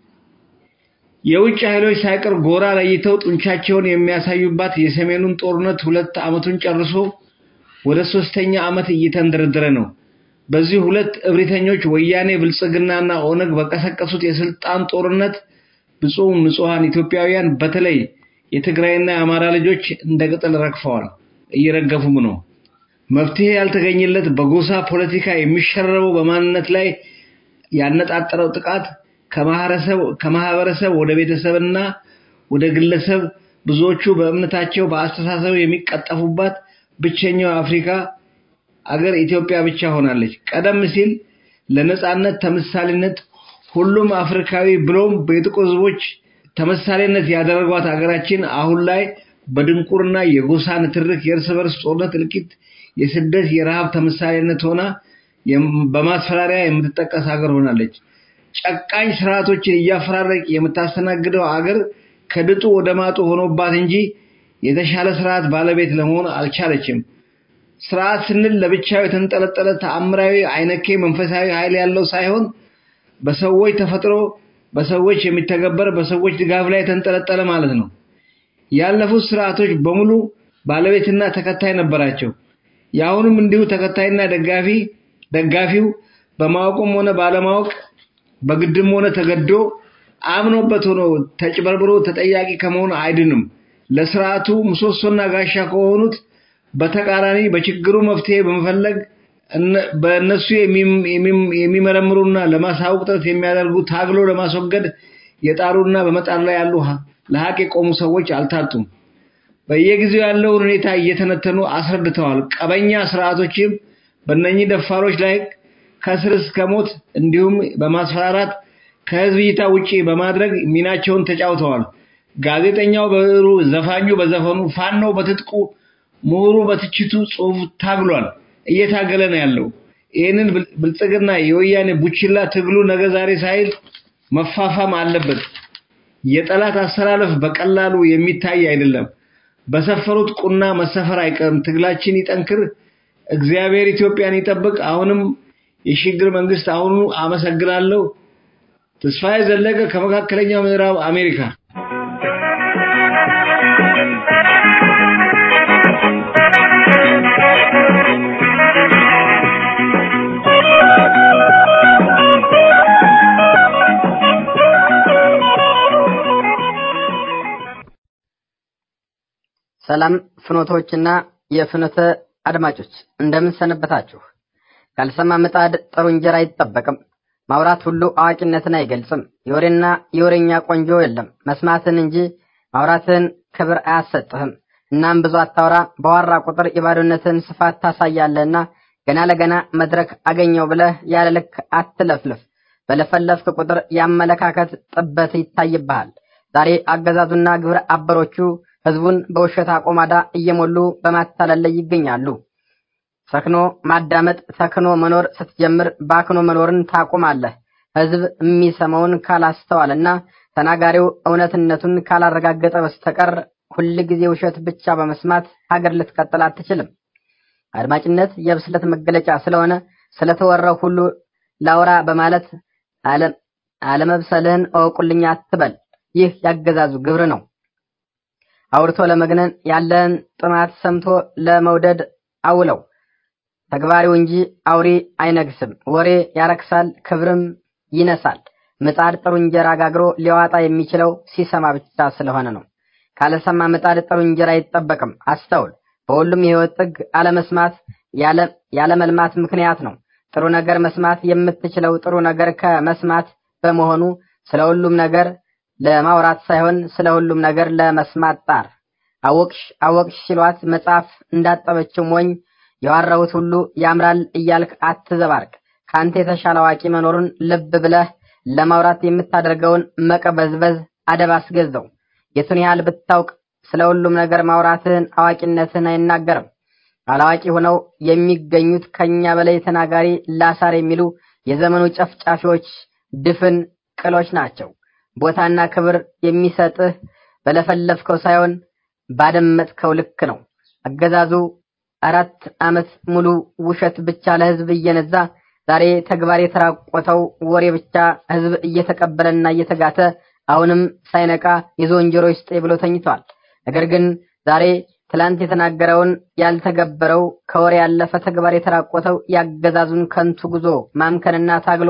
የውጭ ኃይሎች ሳይቀር ጎራ ለይተው ጡንቻቸውን የሚያሳዩባት የሰሜኑን ጦርነት ሁለት ዓመቱን ጨርሶ ወደ ሶስተኛ ዓመት እየተንደረደረ ነው። በዚህ ሁለት እብሪተኞች ወያኔ ብልጽግናና ኦነግ በቀሰቀሱት የስልጣን ጦርነት ብፁዕ ንጹሐን ኢትዮጵያውያን በተለይ የትግራይና የአማራ ልጆች እንደ ቅጠል ረግፈዋል፣ እየረገፉም ነው። መፍትሄ ያልተገኘለት በጎሳ ፖለቲካ የሚሸረበው በማንነት ላይ ያነጣጠረው ጥቃት ከማህበረሰብ ወደ ቤተሰብና ወደ ግለሰብ ብዙዎቹ በእምነታቸው በአስተሳሰብ የሚቀጠፉባት ብቸኛው አፍሪካ አገር ኢትዮጵያ ብቻ ሆናለች። ቀደም ሲል ለነጻነት ተምሳሌነት ሁሉም አፍሪካዊ ብሎም በጥቁር ሕዝቦች ተምሳሌነት ያደረጓት ሀገራችን አሁን ላይ በድንቁርና የጎሳ ንትርክ፣ የእርስ በርስ ጦርነት እልቂት፣ የስደት፣ የረሃብ ተምሳሌነት ሆና በማስፈራሪያ የምትጠቀስ ሀገር ሆናለች። ጨቃኝ ስርዓቶችን እያፈራረቅ የምታስተናግደው አገር ከድጡ ወደ ማጡ ሆኖባት እንጂ የተሻለ ስርዓት ባለቤት ለመሆን አልቻለችም። ስርዓት ስንል ለብቻው የተንጠለጠለ ተአምራዊ አይነኬ መንፈሳዊ ኃይል ያለው ሳይሆን በሰዎች ተፈጥሮ በሰዎች የሚተገበር በሰዎች ድጋፍ ላይ የተንጠለጠለ ማለት ነው። ያለፉት ስርዓቶች በሙሉ ባለቤትና ተከታይ ነበራቸው። የአሁኑም እንዲሁ ተከታይና ደጋፊ ደጋፊው በማወቁም ሆነ ባለማወቅ በግድም ሆነ ተገዶ አምኖበት ሆኖ ተጭበርብሮ ተጠያቂ ከመሆን አይድንም። ለስርዓቱ ምሰሶና ጋሻ ከሆኑት በተቃራኒ በችግሩ መፍትሄ በመፈለግ በእነሱ የሚመረምሩና ለማሳወቅ ጥረት የሚያደርጉ ታግሎ ለማስወገድ የጣሩና በመጣር ላይ ያሉ ለሀቅ የቆሙ ሰዎች አልታጡም። በየጊዜው ያለውን ሁኔታ እየተነተኑ አስረድተዋል። ቀበኛ ስርዓቶችም በእነኚህ ደፋሮች ላይ ከስር እስከ ሞት እንዲሁም በማስፈራራት ከህዝብ እይታ ውጪ በማድረግ ሚናቸውን ተጫውተዋል። ጋዜጠኛው በብዕሩ፣ ዘፋኙ በዘፈኑ፣ ፋኖ በትጥቁ፣ ምሁሩ በትችቱ ጽሑፍ ታግሏል፣ እየታገለ ነው ያለው። ይህንን ብልጽግና የወያኔ ቡችላ ትግሉ ነገ ዛሬ ሳይል መፋፋም አለበት። የጠላት አሰላለፍ በቀላሉ የሚታይ አይደለም። በሰፈሩት ቁና መሰፈር አይቀርም። ትግላችን ይጠንክር። እግዚአብሔር ኢትዮጵያን ይጠብቅ። አሁንም የሽግግር መንግስት አሁኑ አመሰግናለሁ። ተስፋዬ ዘለቀ ከመካከለኛው ምዕራብ አሜሪካ ሰላም ፍኖቶችና የፍኖተ አድማጮች እንደምን ሰነበታችሁ? ካልሰማ ምጣድ ጥሩ እንጀራ አይጠበቅም። ማውራት ሁሉ አዋቂነትን አይገልጽም። የወሬና የወሬኛ ቆንጆ የለም። መስማትን እንጂ ማውራትን ክብር አያሰጥህም። እናም ብዙ አታውራ፣ በዋራ ቁጥር የባዶነትን ስፋት ታሳያለህና ገና ለገና መድረክ አገኘው ብለህ ያለ ልክ አትለፍልፍ። በለፈለፍክ ቁጥር የአመለካከት ጥበት ይታይብሃል። ዛሬ አገዛዙና ግብረ አበሮቹ ህዝቡን በውሸት አቆማዳ እየሞሉ በማታለል ላይ ይገኛሉ። ሰክኖ ማዳመጥ ሰክኖ መኖር ስትጀምር ባክኖ መኖርን ታቆማለህ። ህዝብ የሚሰማውን ካላስተዋልና ተናጋሪው እውነትነቱን ካላረጋገጠ በስተቀር ሁል ጊዜ ውሸት ብቻ በመስማት ሀገር ልትቀጥል አትችልም። አድማጭነት የብስለት መገለጫ ስለሆነ ስለተወራው ሁሉ ላውራ በማለት አለመብሰልህን እወቁልኝ አትበል። ይህ ያገዛዙ ግብር ነው። አውርቶ ለመግነን ያለን ጥማት ሰምቶ ለመውደድ አውለው። ተግባሪው እንጂ አውሪ አይነግስም። ወሬ ያረክሳል፣ ክብርም ይነሳል። ምጣድ ጥሩ እንጀራ ጋግሮ ሊዋጣ የሚችለው ሲሰማ ብቻ ስለሆነ ነው። ካለሰማ ምጣድ ጥሩ እንጀራ አይጠበቅም። አስተውል። በሁሉም የህይወት ጥግ አለመስማት ያለመልማት ምክንያት ነው። ጥሩ ነገር መስማት የምትችለው ጥሩ ነገር ከመስማት በመሆኑ ስለ ሁሉም ነገር ለማውራት ሳይሆን ስለ ሁሉም ነገር ለመስማት ጣር። አወቅሽ አወቅሽ ሲሏት መጽሐፍ እንዳጠበችው ሞኝ የዋራሁት ሁሉ ያምራል እያልክ አትዘባርቅ። ከአንተ የተሻለ አዋቂ መኖሩን ልብ ብለህ ለማውራት የምታደርገውን መቀበዝበዝ አደብ አስገዘው። የቱን ያህል ብታውቅ ስለ ሁሉም ነገር ማውራትህን አዋቂነትህን አይናገርም። አላዋቂ ሆነው የሚገኙት ከኛ በላይ ተናጋሪ ላሳር የሚሉ የዘመኑ ጨፍጫፊዎች ድፍን ቅሎች ናቸው። ቦታና ክብር የሚሰጥህ በለፈለፍከው ሳይሆን ባደመጥከው ልክ ነው። አገዛዙ አራት ዓመት ሙሉ ውሸት ብቻ ለህዝብ እየነዛ ዛሬ ተግባር የተራቆተው ወሬ ብቻ ህዝብ እየተቀበለና እየተጋተ አሁንም ሳይነቃ የዝንጀሮ ይስጤ ብሎ ተኝቷል። ነገር ግን ዛሬ ትላንት የተናገረውን ያልተገበረው ከወሬ ያለፈ ተግባር የተራቆተው ያገዛዙን ከንቱ ጉዞ ማምከንና ታግሎ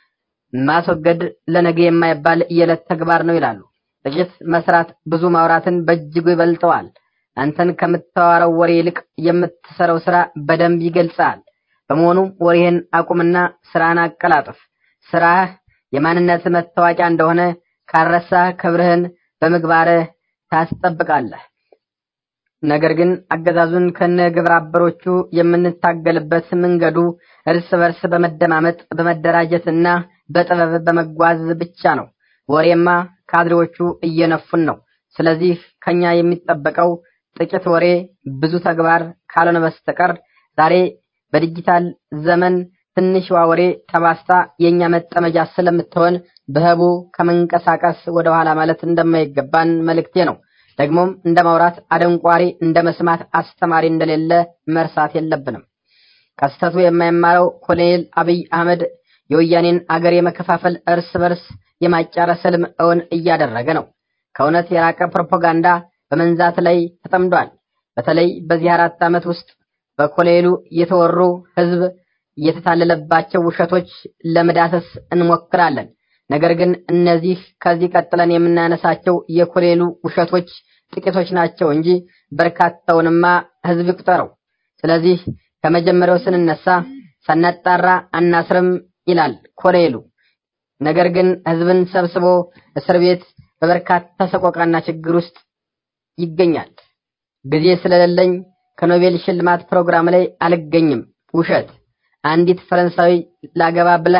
ማስወገድ ለነገ የማይባል የዕለት ተግባር ነው ይላሉ። ጥቂት መስራት ብዙ ማውራትን በእጅጉ ይበልጠዋል። አንተን ከምታወራው ወሬ ይልቅ የምትሰራው ስራ በደንብ ይገልጻል። በመሆኑ ወሬህን አቁምና ስራን አቀላጥፍ። ስራህ የማንነት መታወቂያ እንደሆነ ካረሳህ ክብርህን በምግባርህ ታስጠብቃለህ። ነገር ግን አገዛዙን ከነ ግብረ አበሮቹ የምንታገልበት መንገዱ እርስ በርስ በመደማመጥ በመደራጀትና በጥበብ በመጓዝ ብቻ ነው። ወሬማ ካድሬዎቹ እየነፉን ነው። ስለዚህ ከኛ የሚጠበቀው ጥቂት ወሬ ብዙ ተግባር ካልሆነ በስተቀር ዛሬ በዲጂታል ዘመን ትንሽዋ ወሬ ተባስታ የኛ መጠመጃ ስለምትሆን በህቡ ከመንቀሳቀስ ወደ ኋላ ማለት እንደማይገባን መልእክቴ ነው። ደግሞም እንደ ማውራት አደንቋሪ፣ እንደ መስማት አስተማሪ እንደሌለ መርሳት የለብንም። ከስተቱ የማይማረው ኮሎኔል አብይ አህመድ የወያኔን አገር የመከፋፈል እርስ በርስ የማጫረስ ህልም እውን እያደረገ ነው። ከእውነት የራቀ ፕሮፓጋንዳ በመንዛት ላይ ተጠምዷል። በተለይ በዚህ አራት ዓመት ውስጥ በኮሌሉ የተወሩ ህዝብ የተታለለባቸው ውሸቶች ለመዳሰስ እንሞክራለን። ነገር ግን እነዚህ ከዚህ ቀጥለን የምናነሳቸው የኮሌሉ ውሸቶች ጥቂቶች ናቸው እንጂ በርካታውንማ ህዝብ ይቁጠረው። ስለዚህ ከመጀመሪያው ስንነሳ ሳናጣራ አናስርም ይላል ኮሌሉ። ነገር ግን ህዝብን ሰብስቦ እስር ቤት በበርካታ ሰቆቃና ችግር ውስጥ ይገኛል። ጊዜ ስለሌለኝ ከኖቤል ሽልማት ፕሮግራም ላይ አልገኝም። ውሸት። አንዲት ፈረንሳዊ ላገባ ብላ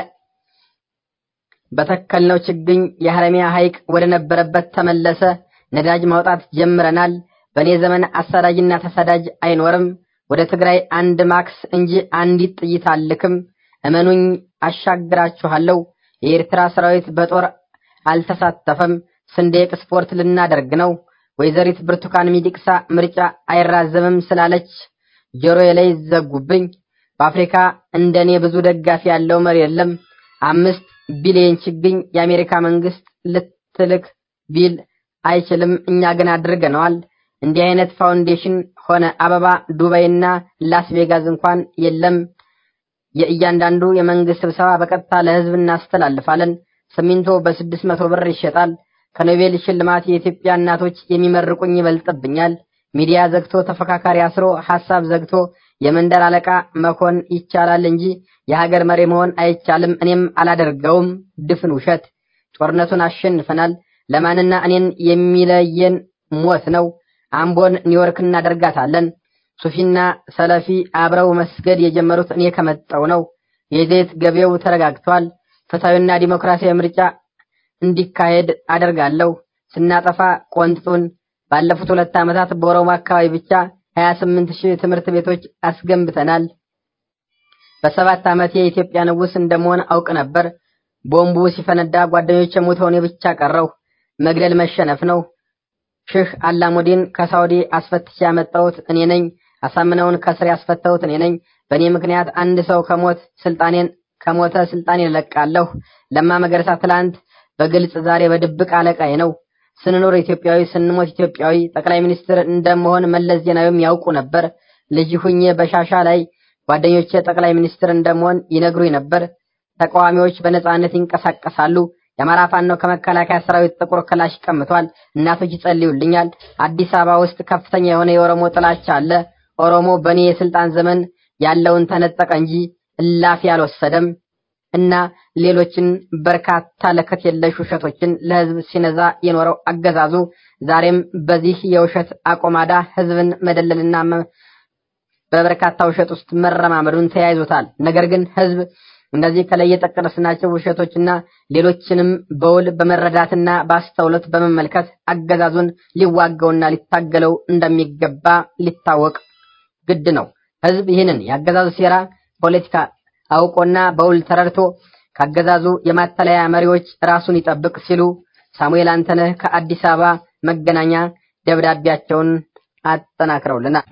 በተከልነው ችግኝ የሐረሚያ ሐይቅ ወደ ነበረበት ተመለሰ። ነዳጅ ማውጣት ጀምረናል። በእኔ ዘመን አሳዳጅና ተሳዳጅ አይኖርም። ወደ ትግራይ አንድ ማክስ እንጂ አንዲት ጥይት አልክም። እመኑኝ፣ አሻግራችኋለሁ። የኤርትራ ሰራዊት በጦር አልተሳተፈም። ስንዴ ኤክስፖርት ልናደርግ ነው። ወይዘሪት ብርቱካን ሚደቅሳ ምርጫ አይራዘምም ስላለች ጆሮዬ ላይ ዘጉብኝ። በአፍሪካ እንደኔ ብዙ ደጋፊ ያለው መሪ የለም። አምስት ቢሊዮን ችግኝ የአሜሪካ መንግስት ልትልክ ቢል አይችልም። እኛ ግን አድርገነዋል። እንዲህ አይነት ፋውንዴሽን ሆነ አበባ ዱባይና ላስ ቬጋስ እንኳን የለም። የእያንዳንዱ የመንግስት ስብሰባ በቀጥታ ለህዝብ እናስተላልፋለን። ሲሚንቶ በስድስት መቶ ብር ይሸጣል። ከኖቤል ሽልማት የኢትዮጵያ እናቶች የሚመርቁኝ ይበልጥብኛል። ሚዲያ ዘግቶ ተፈካካሪ አስሮ ሐሳብ ዘግቶ የመንደር አለቃ መሆን ይቻላል እንጂ የሀገር መሪ መሆን አይቻልም። እኔም አላደርገውም። ድፍን ውሸት። ጦርነቱን አሸንፈናል። ለማንና እኔን የሚለየን ሞት ነው። አምቦን ኒውዮርክ እናደርጋታለን። ሱፊና ሰለፊ አብረው መስገድ የጀመሩት እኔ ከመጣው ነው። የዘይት ገበያው ተረጋግቷል። ፍትሐዊና ዲሞክራሲያዊ ምርጫ እንዲካሄድ አደርጋለሁ። ስናጠፋ ቆንጥጡን። ባለፉት ሁለት ዓመታት በኦሮሞ አካባቢ ብቻ 28 ሺህ ትምህርት ቤቶች አስገንብተናል። በሰባት ዓመት የኢትዮጵያ ንጉሥ እንደመሆን አውቅ ነበር። ቦምቡ ሲፈነዳ ጓደኞቼ ሞተው እኔ ብቻ ቀረው። መግደል መሸነፍ ነው። ሼህ አላሙዲን ከሳውዲ አስፈትቼ ያመጣሁት እኔ ነኝ። አሳምነውን ከስር ያስፈታሁት እኔ ነኝ። በእኔ ምክንያት አንድ ሰው ከሞት ስልጣኔን ከሞተ ስልጣኔን እለቃለሁ። ለማ መገረሳ ትላንት በግልጽ ዛሬ በድብቅ አለቃዬ ነው። ስንኖር ኢትዮጵያዊ ስንሞት ኢትዮጵያዊ። ጠቅላይ ሚኒስትር እንደመሆን መለስ ዜናዊም ያውቁ ነበር። ልጅ ሁኜ በሻሻ ላይ ጓደኞቼ ጠቅላይ ሚኒስትር እንደመሆን ይነግሩኝ ነበር። ተቃዋሚዎች በነጻነት ይንቀሳቀሳሉ። የአማራ ፋኖ ከመከላከያ ሰራዊት ጥቁር ክላሽ ቀምቷል። እናቶች ይጸልዩልኛል። አዲስ አበባ ውስጥ ከፍተኛ የሆነ የኦሮሞ ጥላቻ አለ። ኦሮሞ በእኔ የስልጣን ዘመን ያለውን ተነጠቀ እንጂ እላፊ አልወሰደም እና ሌሎችን በርካታ ለከት የለሽ ውሸቶችን ለህዝብ ሲነዛ የኖረው አገዛዙ ዛሬም በዚህ የውሸት አቆማዳ ህዝብን መደለልና በበርካታ ውሸት ውስጥ መረማመዱን ተያይዞታል። ነገር ግን ህዝብ እነዚህ ከላይ የጠቀስናቸው ውሸቶችና ሌሎችንም በውል በመረዳትና በአስተውሎት በመመልከት አገዛዙን ሊዋጋውና ሊታገለው እንደሚገባ ሊታወቅ ግድ ነው። ህዝብ ይህንን የአገዛዙ ሴራ ፖለቲካ አውቆና በውል ተረድቶ ካገዛዙ የማተለያ መሪዎች ራሱን ይጠብቅ ሲሉ ሳሙኤል አንተነህ ከአዲስ አበባ መገናኛ ደብዳቤያቸውን አጠናክረውልናል።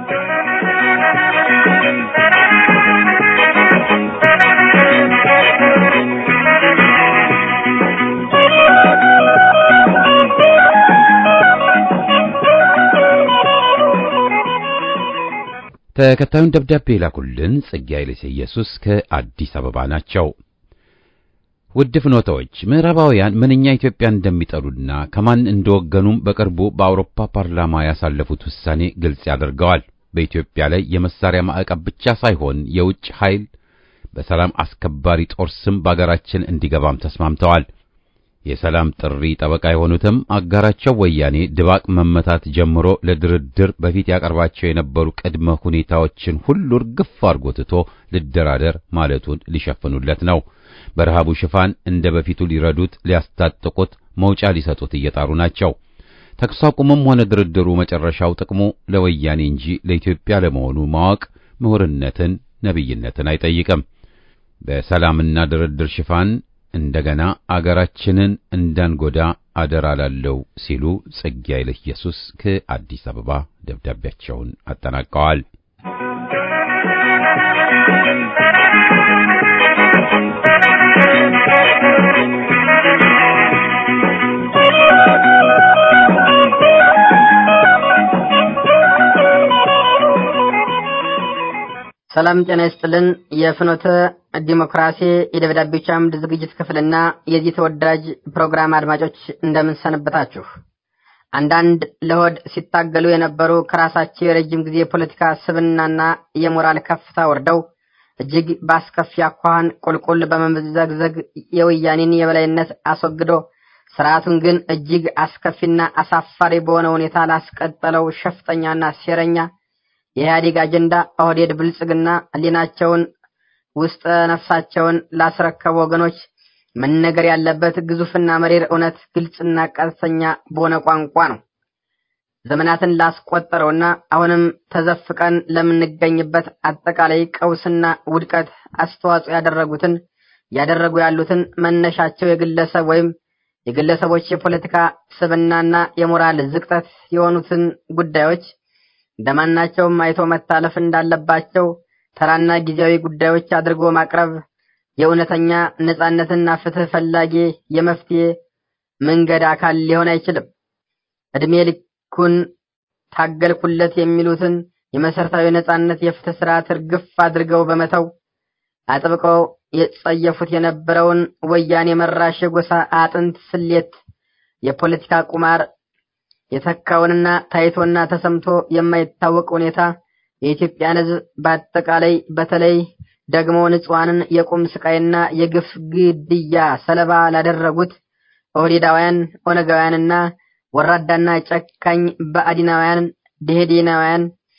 ተከታዩን ደብዳቤ የላኩልን ጽጌ ኃይለ ኢየሱስ ከአዲስ አበባ ናቸው። ውድ ፍኖታዎች፣ ምዕራባውያን ምንኛ ኢትዮጵያ እንደሚጠሉና ከማን እንደወገኑም በቅርቡ በአውሮፓ ፓርላማ ያሳለፉት ውሳኔ ግልጽ ያደርገዋል። በኢትዮጵያ ላይ የመሳሪያ ማዕቀብ ብቻ ሳይሆን የውጭ ኃይል በሰላም አስከባሪ ጦር ስም በአገራችን እንዲገባም ተስማምተዋል። የሰላም ጥሪ ጠበቃ የሆኑትም አጋራቸው ወያኔ ድባቅ መመታት ጀምሮ ለድርድር በፊት ያቀርባቸው የነበሩ ቅድመ ሁኔታዎችን ሁሉ እርግፍ አድርጎ ትቶ ልደራደር ማለቱን ሊሸፍኑለት ነው። በረሃቡ ሽፋን እንደ በፊቱ ሊረዱት፣ ሊያስታጥቁት፣ መውጫ ሊሰጡት እየጣሩ ናቸው። ተኩስ አቁምም ሆነ ድርድሩ መጨረሻው ጥቅሙ ለወያኔ እንጂ ለኢትዮጵያ ለመሆኑ ማወቅ ምሁርነትን፣ ነቢይነትን አይጠይቅም። በሰላምና ድርድር ሽፋን እንደገና አገራችንን እንዳንጎዳ አደራ ላለው ሲሉ ጽጌ ኃይለ ኢየሱስ ከአዲስ አበባ ደብዳቤያቸውን አጠናቀዋል። ሰላም ጤና ይስጥልን። የፍኖተ ዲሞክራሲ የደብዳቤዎች አምድ ዝግጅት ክፍልና የዚህ ተወዳጅ ፕሮግራም አድማጮች እንደምን ሰነበታችሁ? አንዳንድ ለሆድ ሲታገሉ የነበሩ ከራሳቸው የረጅም ጊዜ የፖለቲካ ስብናና የሞራል ከፍታ ወርደው እጅግ በአስከፊ አኳኋን ቁልቁል በመዘግዘግ የወያኔን የበላይነት አስወግዶ ስርዓቱን ግን እጅግ አስከፊና አሳፋሪ በሆነ ሁኔታ ላስቀጠለው ሸፍጠኛና ሴረኛ የኢህአዴግ አጀንዳ ኦህዴድ ብልጽግና ህሊናቸውን ውስጥ ነፍሳቸውን ላስረከቡ ወገኖች መነገር ያለበት ግዙፍና መሪር እውነት ግልጽና ቀጥተኛ በሆነ ቋንቋ ነው። ዘመናትን ላስቆጠረውና አሁንም ተዘፍቀን ለምንገኝበት አጠቃላይ ቀውስና ውድቀት አስተዋጽኦ ያደረጉትን ያደረጉ ያሉትን መነሻቸው የግለሰብ ወይም የግለሰቦች የፖለቲካ ስብናና የሞራል ዝቅጠት የሆኑትን ጉዳዮች እንደማናቸውም አይቶ መታለፍ እንዳለባቸው ተራና ጊዜያዊ ጉዳዮች አድርጎ ማቅረብ የእውነተኛ ነጻነትና ፍትህ ፈላጊ የመፍትሄ መንገድ አካል ሊሆን አይችልም። እድሜ ልኩን ታገልኩለት የሚሉትን የመሰረታዊ ነጻነት የፍትህ ስርዓት እርግፍ አድርገው በመተው አጥብቀው የጸየፉት የነበረውን ወያኔ መራሽ የጎሳ አጥንት ስሌት የፖለቲካ ቁማር የተካውንና ታይቶና ተሰምቶ የማይታወቅ ሁኔታ የኢትዮጵያን ሕዝብ በአጠቃላይ በተለይ ደግሞ ንጹሐንን የቁም ስቃይና የግፍ ግድያ ሰለባ ላደረጉት ኦህዴዳውያን፣ ኦነጋውያንና ወራዳና ጨካኝ በአዲናውያን፣ ደሄዴናውያን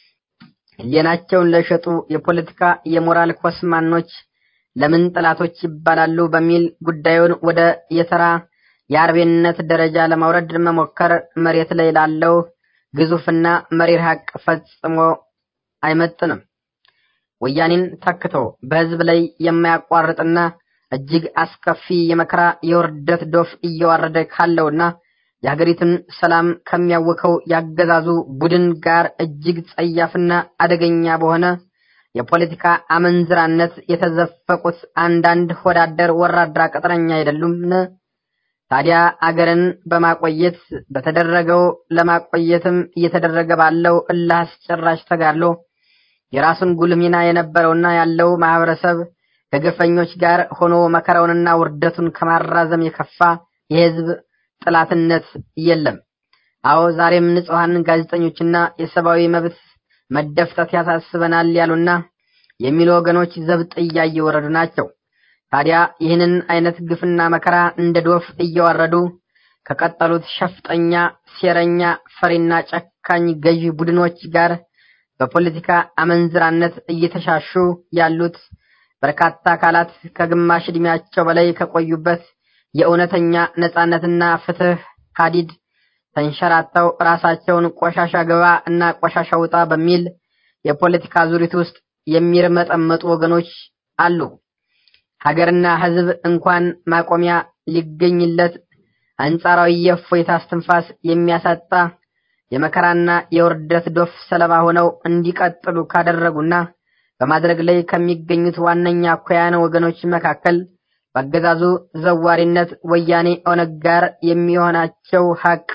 ህሊናቸውን ለሸጡ የፖለቲካ የሞራል ኮስማኖች ለምን ጠላቶች ይባላሉ በሚል ጉዳዩን ወደ የተራ የአርቤነት ደረጃ ለማውረድ መሞከር መሬት ላይ ላለው ግዙፍና መሪር ሀቅ ፈጽሞ አይመጥንም። ወያኔን ተክቶ በህዝብ ላይ የማያቋርጥና እጅግ አስከፊ የመከራ የውርደት ዶፍ እየዋረደ ካለውና የሀገሪቱን ሰላም ከሚያውከው ያገዛዙ ቡድን ጋር እጅግ ጸያፍና አደገኛ በሆነ የፖለቲካ አመንዝራነት የተዘፈቁት አንዳንድ ሆዳደር ወራድራ ቅጥረኛ አይደሉምን? ታዲያ አገርን በማቆየት በተደረገው ለማቆየትም እየተደረገ ባለው እልህ አስጨራሽ ተጋድሎ የራሱን ጉልህ ሚና የነበረውና ያለው ማህበረሰብ ከግፈኞች ጋር ሆኖ መከራውንና ውርደቱን ከማራዘም የከፋ የህዝብ ጥላትነት የለም። አዎ ዛሬም ንጹሐን ጋዜጠኞችና የሰብአዊ መብት መደፍጠት ያሳስበናል ያሉና የሚሉ ወገኖች ዘብጥ እያየወረዱ ናቸው። ታዲያ ይህንን አይነት ግፍና መከራ እንደ ዶፍ እየዋረዱ ከቀጠሉት ሸፍጠኛ፣ ሴረኛ፣ ፈሪና ጨካኝ ገዢ ቡድኖች ጋር በፖለቲካ አመንዝራነት እየተሻሹ ያሉት በርካታ አካላት ከግማሽ ዕድሜያቸው በላይ ከቆዩበት የእውነተኛ ነጻነትና ፍትህ ሀዲድ ተንሸራተው ራሳቸውን ቆሻሻ ገባ እና ቆሻሻ ውጣ በሚል የፖለቲካ ዙሪት ውስጥ የሚርመጠመጡ ወገኖች አሉ። ሀገርና ሕዝብ እንኳን ማቆሚያ ሊገኝለት አንጻራዊ የእፎይታ እስትንፋስ የሚያሳጣ የመከራና የውርደት ዶፍ ሰለባ ሆነው እንዲቀጥሉ ካደረጉና በማድረግ ላይ ከሚገኙት ዋነኛ አኳያን ወገኖች መካከል በአገዛዙ ዘዋሪነት ወያኔ ኦነግ ጋር የሚሆናቸው ሀቅ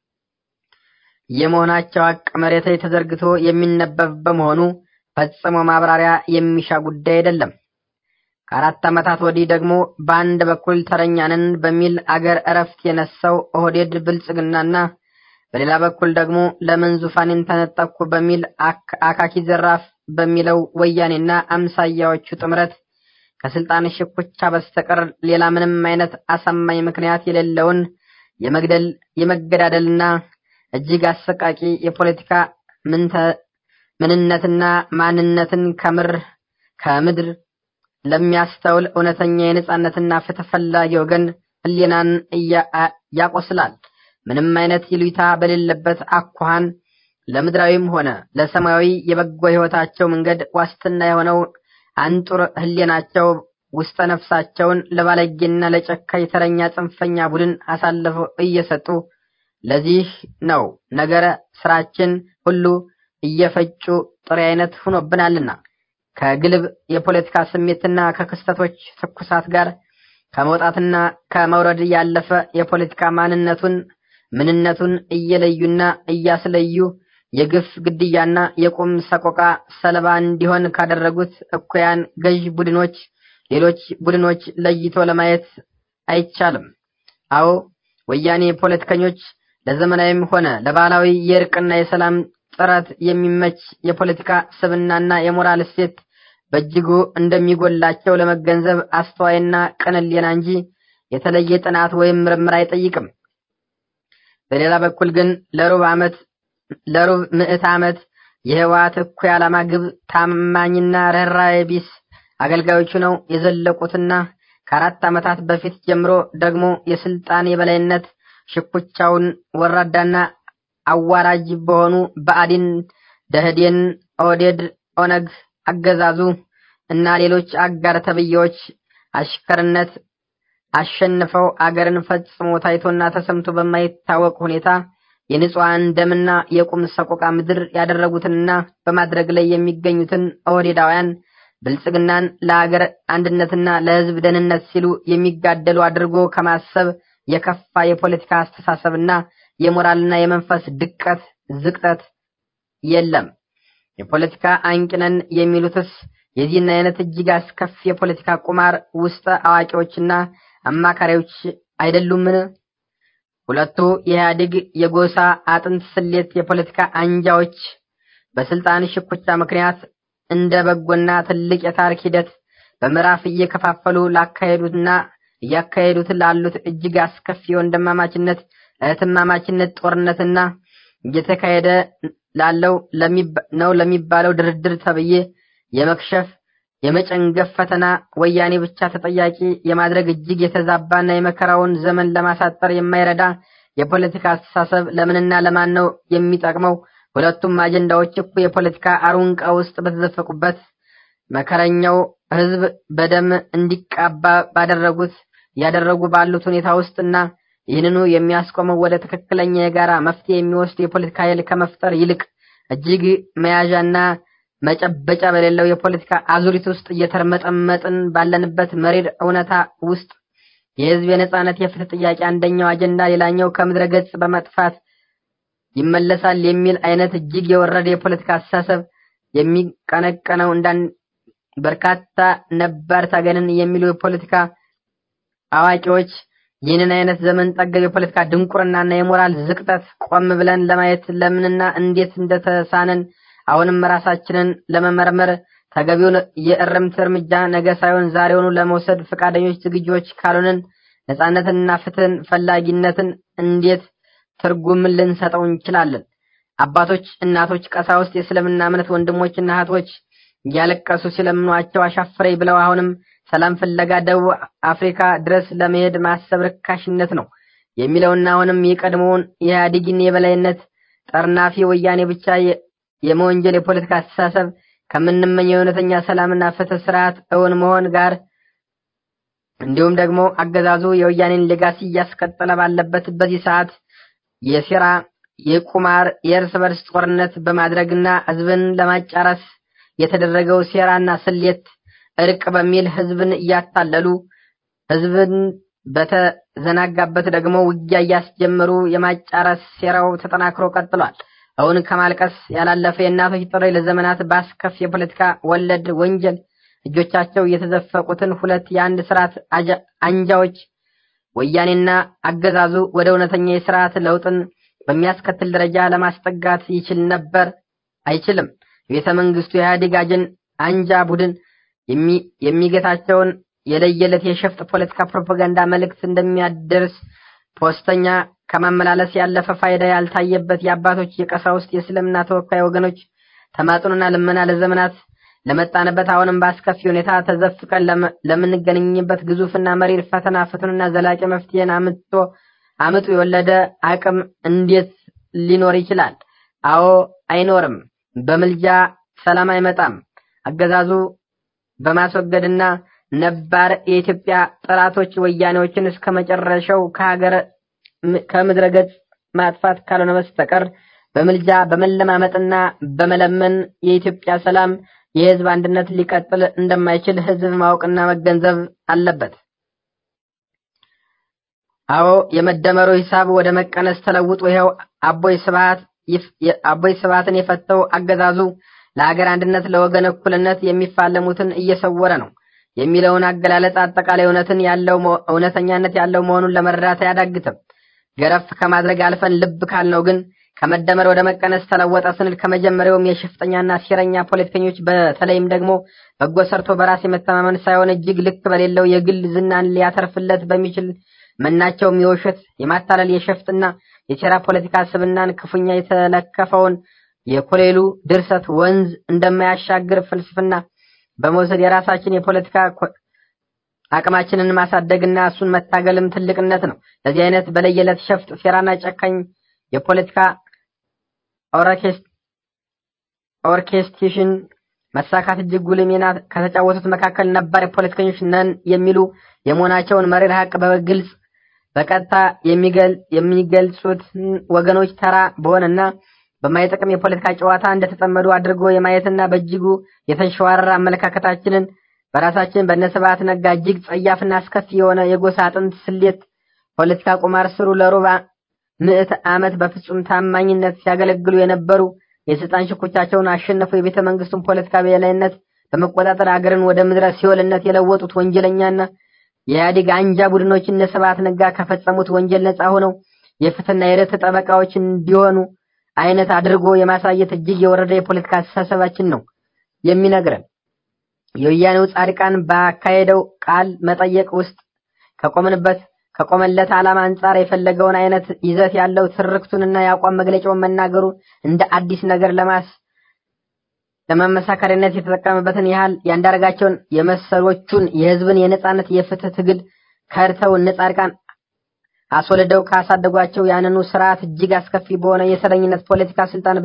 የመሆናቸው ሀቅ መሬት ላይ ተዘርግቶ የሚነበብ በመሆኑ ፈጽሞ ማብራሪያ የሚሻ ጉዳይ አይደለም። ከአራት ዓመታት ወዲህ ደግሞ በአንድ በኩል ተረኛንን በሚል አገር እረፍት የነሳው ኦህዴድ ብልጽግናና በሌላ በኩል ደግሞ ለምን ዙፋኔን ተነጠቅኩ በሚል አካኪ ዘራፍ በሚለው ወያኔና አምሳያዎቹ ጥምረት ከስልጣን ሽኩቻ በስተቀር ሌላ ምንም አይነት አሳማኝ ምክንያት የሌለውን የመግደል የመገዳደልና እጅግ አሰቃቂ የፖለቲካ ምንነትና ማንነትን ከምር ከምድር ለሚያስተውል እውነተኛ የነጻነትና ፍትህ ፈላጊ ወገን ህሊናን ያቆስላል። ምንም አይነት ይሉኝታ በሌለበት አኳኋን ለምድራዊም ሆነ ለሰማያዊ የበጎ ህይወታቸው መንገድ ዋስትና የሆነው አንጡር ህሊናቸው ውስጠ ነፍሳቸውን ለባለጌና ለጨካኝ ተረኛ ጽንፈኛ ቡድን አሳልፈው እየሰጡ ለዚህ ነው ነገረ ስራችን ሁሉ እየፈጩ ጥሬ አይነት ሆኖብናልና ከግልብ የፖለቲካ ስሜትና ከክስተቶች ትኩሳት ጋር ከመውጣትና ከመውረድ ያለፈ የፖለቲካ ማንነቱን ምንነቱን እየለዩና እያስለዩ የግፍ ግድያና የቁም ሰቆቃ ሰለባ እንዲሆን ካደረጉት እኩያን ገዥ ቡድኖች ሌሎች ቡድኖች ለይቶ ለማየት አይቻልም። አዎ ወያኔ ፖለቲከኞች ለዘመናዊም ሆነ ለባህላዊ የእርቅና የሰላም ጥረት የሚመች የፖለቲካ ስብናና የሞራል እሴት በእጅጉ እንደሚጎላቸው ለመገንዘብ አስተዋይና ቅን ሕሊና እንጂ የተለየ ጥናት ወይም ምርምር አይጠይቅም። በሌላ በኩል ግን ለሩብ ዓመት ለሩብ ምዕት ዓመት የህወሓት እኩይ ዓላማ ግብ ታማኝና ርኅራኄ ቢስ አገልጋዮቹ ነው የዘለቁትና ከአራት ዓመታት በፊት ጀምሮ ደግሞ የስልጣን የበላይነት ሽኩቻውን ወራዳና አዋራጅ በሆኑ ብአዴን፣ ደህዴን፣ ኦህዴድ፣ ኦነግ አገዛዙ እና ሌሎች አጋር ተብዬዎች አሽከርነት አሸንፈው አገርን ፈጽሞ ታይቶና ተሰምቶ በማይታወቅ ሁኔታ የንጹሐን ደምና የቁም ሰቆቃ ምድር ያደረጉትንና በማድረግ ላይ የሚገኙትን ኦህዴዳውያን ብልጽግናን ለሀገር አንድነትና ለሕዝብ ደህንነት ሲሉ የሚጋደሉ አድርጎ ከማሰብ የከፋ የፖለቲካ አስተሳሰብና የሞራልና የመንፈስ ድቀት ዝቅጠት የለም። የፖለቲካ አንቂነን የሚሉትስ የዚህን አይነት እጅግ አስከፊ የፖለቲካ ቁማር ውስጥ አዋቂዎችና አማካሪዎች አይደሉምን? ሁለቱ የኢህአዴግ የጎሳ አጥንት ስሌት የፖለቲካ አንጃዎች በስልጣን ሽኩቻ ምክንያት እንደ በጎና ትልቅ የታሪክ ሂደት በምዕራፍ እየከፋፈሉ ላካሄዱትና እያካሄዱት ላሉት እጅግ አስከፊ ወንድማማችነት እህትማማችነት ጦርነትና እየተካሄደ ላለው ነው ለሚባለው ድርድር ተብዬ የመክሸፍ የመጨንገፍ ፈተና ወያኔ ብቻ ተጠያቂ የማድረግ እጅግ የተዛባና የመከራውን ዘመን ለማሳጠር የማይረዳ የፖለቲካ አስተሳሰብ ለምንና ለማን ነው የሚጠቅመው? ሁለቱም አጀንዳዎች እኮ የፖለቲካ አሩንቃ ውስጥ በተዘፈቁበት መከረኛው ሕዝብ በደም እንዲቃባ ባደረጉት እያደረጉ ባሉት ሁኔታ ውስጥና ይህንኑ የሚያስቆመው ወደ ትክክለኛ የጋራ መፍትሄ የሚወስድ የፖለቲካ ኃይል ከመፍጠር ይልቅ እጅግ መያዣና መጨበጫ በሌለው የፖለቲካ አዙሪት ውስጥ እየተርመጠመጥን ባለንበት መሪር እውነታ ውስጥ የህዝብ የነጻነት የፍትህ ጥያቄ አንደኛው አጀንዳ ሌላኛው ከምድረ ገጽ በመጥፋት ይመለሳል የሚል አይነት እጅግ የወረደ የፖለቲካ አስተሳሰብ የሚቀነቀነው እንዳን በርካታ ነባር ታገንን የሚሉ የፖለቲካ አዋቂዎች ይህንን አይነት ዘመን ጠገብ የፖለቲካ ድንቁርናና የሞራል ዝቅጠት ቆም ብለን ለማየት ለምንና እንዴት እንደተሳነን አሁንም ራሳችንን ለመመርመር ተገቢውን የእርምት እርምጃ ነገ ሳይሆን ዛሬውኑ ለመውሰድ ፈቃደኞች ዝግጆች ካልሆንን ነጻነትንና ፍትህን ፈላጊነትን እንዴት ትርጉም ልንሰጠው እንችላለን? አባቶች፣ እናቶች፣ ቀሳውስት፣ የእስልምና እምነት ወንድሞችና እህቶች እያለቀሱ ሲለምኗቸው አሻፈረኝ ብለው አሁንም ሰላም ፍለጋ ደቡብ አፍሪካ ድረስ ለመሄድ ማሰብ ርካሽነት ነው የሚለውና አሁንም የቀድሞውን የኢህአዴግን የበላይነት ጠርናፊ ወያኔ ብቻ የመወንጀል የፖለቲካ አስተሳሰብ ከምንመኘው የእውነተኛ ሰላምና ፍትህ ስርዓት እውን መሆን ጋር እንዲሁም ደግሞ አገዛዙ የወያኔን ሌጋሲ እያስቀጠለ ባለበት በዚህ ሰዓት የሴራ የቁማር የእርስ በርስ ጦርነት በማድረግና ህዝብን ለማጫረስ የተደረገው ሴራና ስሌት እርቅ በሚል ህዝብን እያታለሉ ህዝብን በተዘናጋበት ደግሞ ውጊያ እያስጀመሩ የማጫረስ ሴራው ተጠናክሮ ቀጥሏል። አሁን ከማልቀስ ያላለፈ የእናቶች ጥሪ ለዘመናት በአስከፊ የፖለቲካ ወለድ ወንጀል እጆቻቸው የተዘፈቁትን ሁለት የአንድ ስርዓት አንጃዎች ወያኔና አገዛዙ ወደ እውነተኛ የስርዓት ለውጥን በሚያስከትል ደረጃ ለማስጠጋት ይችል ነበር? አይችልም። የቤተ መንግስቱ የኢህአዴግ አጀን አንጃ ቡድን የሚገታቸውን የለየለት የሸፍጥ ፖለቲካ ፕሮፓጋንዳ መልእክት እንደሚያደርስ ፖስተኛ ከማመላለስ ያለፈ ፋይዳ ያልታየበት የአባቶች የቀሳውስት የእስልምና ተወካይ ወገኖች ተማጽኖና ልመና ለዘመናት ለመጣንበት አሁንም በአስከፊ ሁኔታ ተዘፍቀን ለምንገናኝበት ግዙፍና መሪር ፈተና ፍቱንና ዘላቂ መፍትሄን አምጥቶ አምጡ የወለደ አቅም እንዴት ሊኖር ይችላል? አዎ አይኖርም። በምልጃ ሰላም አይመጣም። አገዛዙ በማስወገድና ነባር የኢትዮጵያ ጠላቶች ወያኔዎችን እስከ መጨረሻው ከሀገር ከምድረ ገጽ ማጥፋት ካልሆነ በስተቀር በምልጃ በመለማመጥና በመለመን የኢትዮጵያ ሰላም የህዝብ አንድነት ሊቀጥል እንደማይችል ህዝብ ማወቅና መገንዘብ አለበት። አዎ የመደመሩ ሂሳብ ወደ መቀነስ ተለውጦ ይኸው አቦይ ስብሃት አቦይ ስብሃትን የፈተው አገዛዙ ለሀገር አንድነት ለወገን እኩልነት የሚፋለሙትን እየሰወረ ነው የሚለውን አገላለጽ አጠቃላይ እውነትን ያለው እውነተኛነት ያለው መሆኑን ለመረዳት አያዳግትም። ገረፍ ከማድረግ አልፈን ልብ ካልነው ግን ከመደመር ወደ መቀነስ ተለወጠ ስንል ከመጀመሪያውም የሽፍጠኛና ሴረኛ ፖለቲከኞች በተለይም ደግሞ በጎ ሰርቶ በራስ የመተማመን ሳይሆን እጅግ ልክ በሌለው የግል ዝናን ሊያተርፍለት በሚችል መናቸውም የውሸት የማታለል የሸፍጥና የሴራ ፖለቲካ ስብናን ክፉኛ የተለከፈውን የኮሌሉ ድርሰት ወንዝ እንደማያሻግር ፍልስፍና በመውሰድ የራሳችን የፖለቲካ አቅማችንን ማሳደግና እሱን መታገልም ትልቅነት ነው። ለዚህ አይነት በለየለት ሸፍጥ ሴራና ጨካኝ የፖለቲካ ኦርኬስትሬሽን መሳካት እጅግ ጉልህ ሚና ከተጫወቱት መካከል ነባር የፖለቲከኞች ነን የሚሉ የመሆናቸውን መሪር ሀቅ በግልጽ በቀጥታ የሚገልጹት ወገኖች ተራ በሆነና በማይጠቅም የፖለቲካ ጨዋታ እንደተጠመዱ አድርጎ የማየትና በእጅጉ የተንሸዋረረ አመለካከታችንን በራሳችን በነስብሐት ነጋ እጅግ ጸያፍና አስከፊ የሆነ የጎሳ አጥንት ስሌት ፖለቲካ ቁማር ስሩ ለሩብ ምዕት ዓመት በፍጹም ታማኝነት ሲያገለግሉ የነበሩ የስልጣን ሽኩቻቸውን አሸነፉ የቤተ መንግስቱን ፖለቲካ የበላይነት በመቆጣጠር አገርን ወደ ምድረ ሲኦልነት የለወጡት ወንጀለኛና የኢህአዴግ አንጃ ቡድኖች እነ ስብሐት ነጋ ከፈጸሙት ወንጀል ነፃ ሆነው የፍትህና የርትዕ ጠበቃዎች እንዲሆኑ አይነት አድርጎ የማሳየት እጅግ የወረደ የፖለቲካ አስተሳሰባችን ነው የሚነግረን። የወያኔው ጻድቃን ባካሄደው ቃል መጠየቅ ውስጥ ከቆምንበት ከቆመለት ዓላማ አንጻር የፈለገውን አይነት ይዘት ያለው ትርክቱንና የአቋም መግለጫውን መናገሩ እንደ አዲስ ነገር ለማስ ለመመሳከሪያነት የተጠቀመበትን ያህል ያንዳርጋቸውን የመሰሎቹን የህዝብን የነጻነት የፍትህ ትግል ከድተው እነ ጻድቃን አስወልደው ካሳደጓቸው ያንኑ ስርዓት እጅግ አስከፊ በሆነ የሰረኝነት ፖለቲካ ስልጣን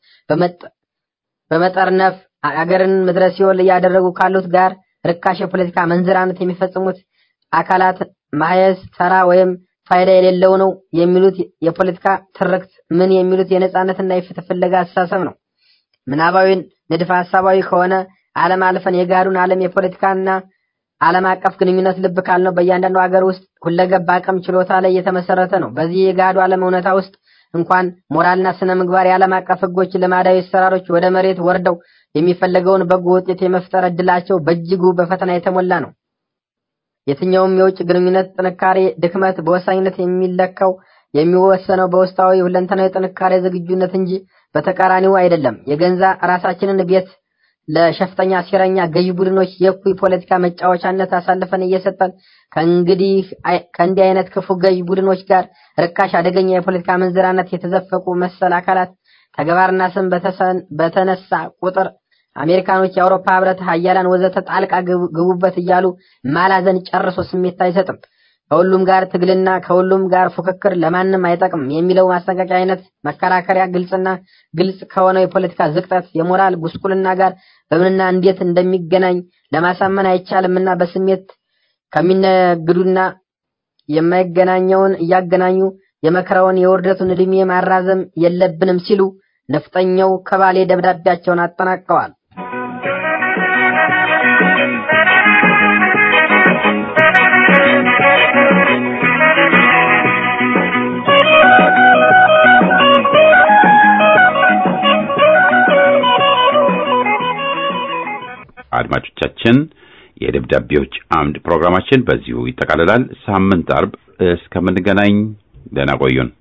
በመጠርነፍ አገርን ምድረ ሲኦል እያደረጉ ካሉት ጋር ርካሽ የፖለቲካ መንዝራነት የሚፈጽሙት አካላት ማየስ ተራ ወይም ፋይዳ የሌለው ነው የሚሉት የፖለቲካ ትርክት ምን የሚሉት የነጻነትና የፍትህ ፍለጋ አስተሳሰብ ነው። ምናባዊ ንድፈ ሐሳባዊ ከሆነ ዓለም አልፈን የጋሩን ዓለም የፖለቲካና ዓለም አቀፍ ግንኙነት ልብ ካልነው በእያንዳንዱ ሀገር ውስጥ ሁለገብ አቅም ችሎታ ላይ የተመሰረተ ነው። በዚህ የጋዱ ዓለም እውነታ ውስጥ እንኳን ሞራልና ስነ ምግባር የዓለም አቀፍ ህጎች፣ ልማዳዊ አሰራሮች ወደ መሬት ወርደው የሚፈለገውን በጎ ውጤት የመፍጠር እድላቸው በእጅጉ በፈተና የተሞላ ነው። የትኛውም የውጭ ግንኙነት ጥንካሬ ድክመት በወሳኝነት የሚለካው የሚወሰነው በውስጣዊ ሁለንተናዊ ጥንካሬ ዝግጁነት እንጂ በተቃራኒው አይደለም። የገንዛ ራሳችንን ቤት ለሸፍጠኛ ሴረኛ ገዢ ቡድኖች የእኩይ ፖለቲካ መጫወቻነት አሳልፈን እየሰጠን ከእንግዲህ ከእንዲህ አይነት ክፉ ገዢ ቡድኖች ጋር ርካሽ አደገኛ የፖለቲካ መንዝራነት የተዘፈቁ መሰል አካላት ተግባርና ስም በተነሳ ቁጥር አሜሪካኖች፣ የአውሮፓ ህብረት፣ ሀያላን ወዘተ ጣልቃ ግቡበት እያሉ ማላዘን ጨርሶ ስሜት አይሰጥም። ከሁሉም ጋር ትግልና ከሁሉም ጋር ፉክክር ለማንም አይጠቅም የሚለው ማስጠንቀቂያ አይነት መከራከሪያ ግልጽና ግልጽ ከሆነው የፖለቲካ ዝቅጠት የሞራል ጉስቁልና ጋር በምንና እንዴት እንደሚገናኝ ለማሳመን አይቻልምና በስሜት ከሚነግዱና የማይገናኘውን እያገናኙ የመከራውን የውርደቱን ዕድሜ ማራዘም የለብንም ሲሉ ነፍጠኛው ከባሌ ደብዳቤያቸውን አጠናቀዋል። አድማጮቻችን የደብዳቤዎች አምድ ፕሮግራማችን በዚሁ ይጠቃልላል። ሳምንት አርብ እስከምንገናኝ ደህና ቆዩን።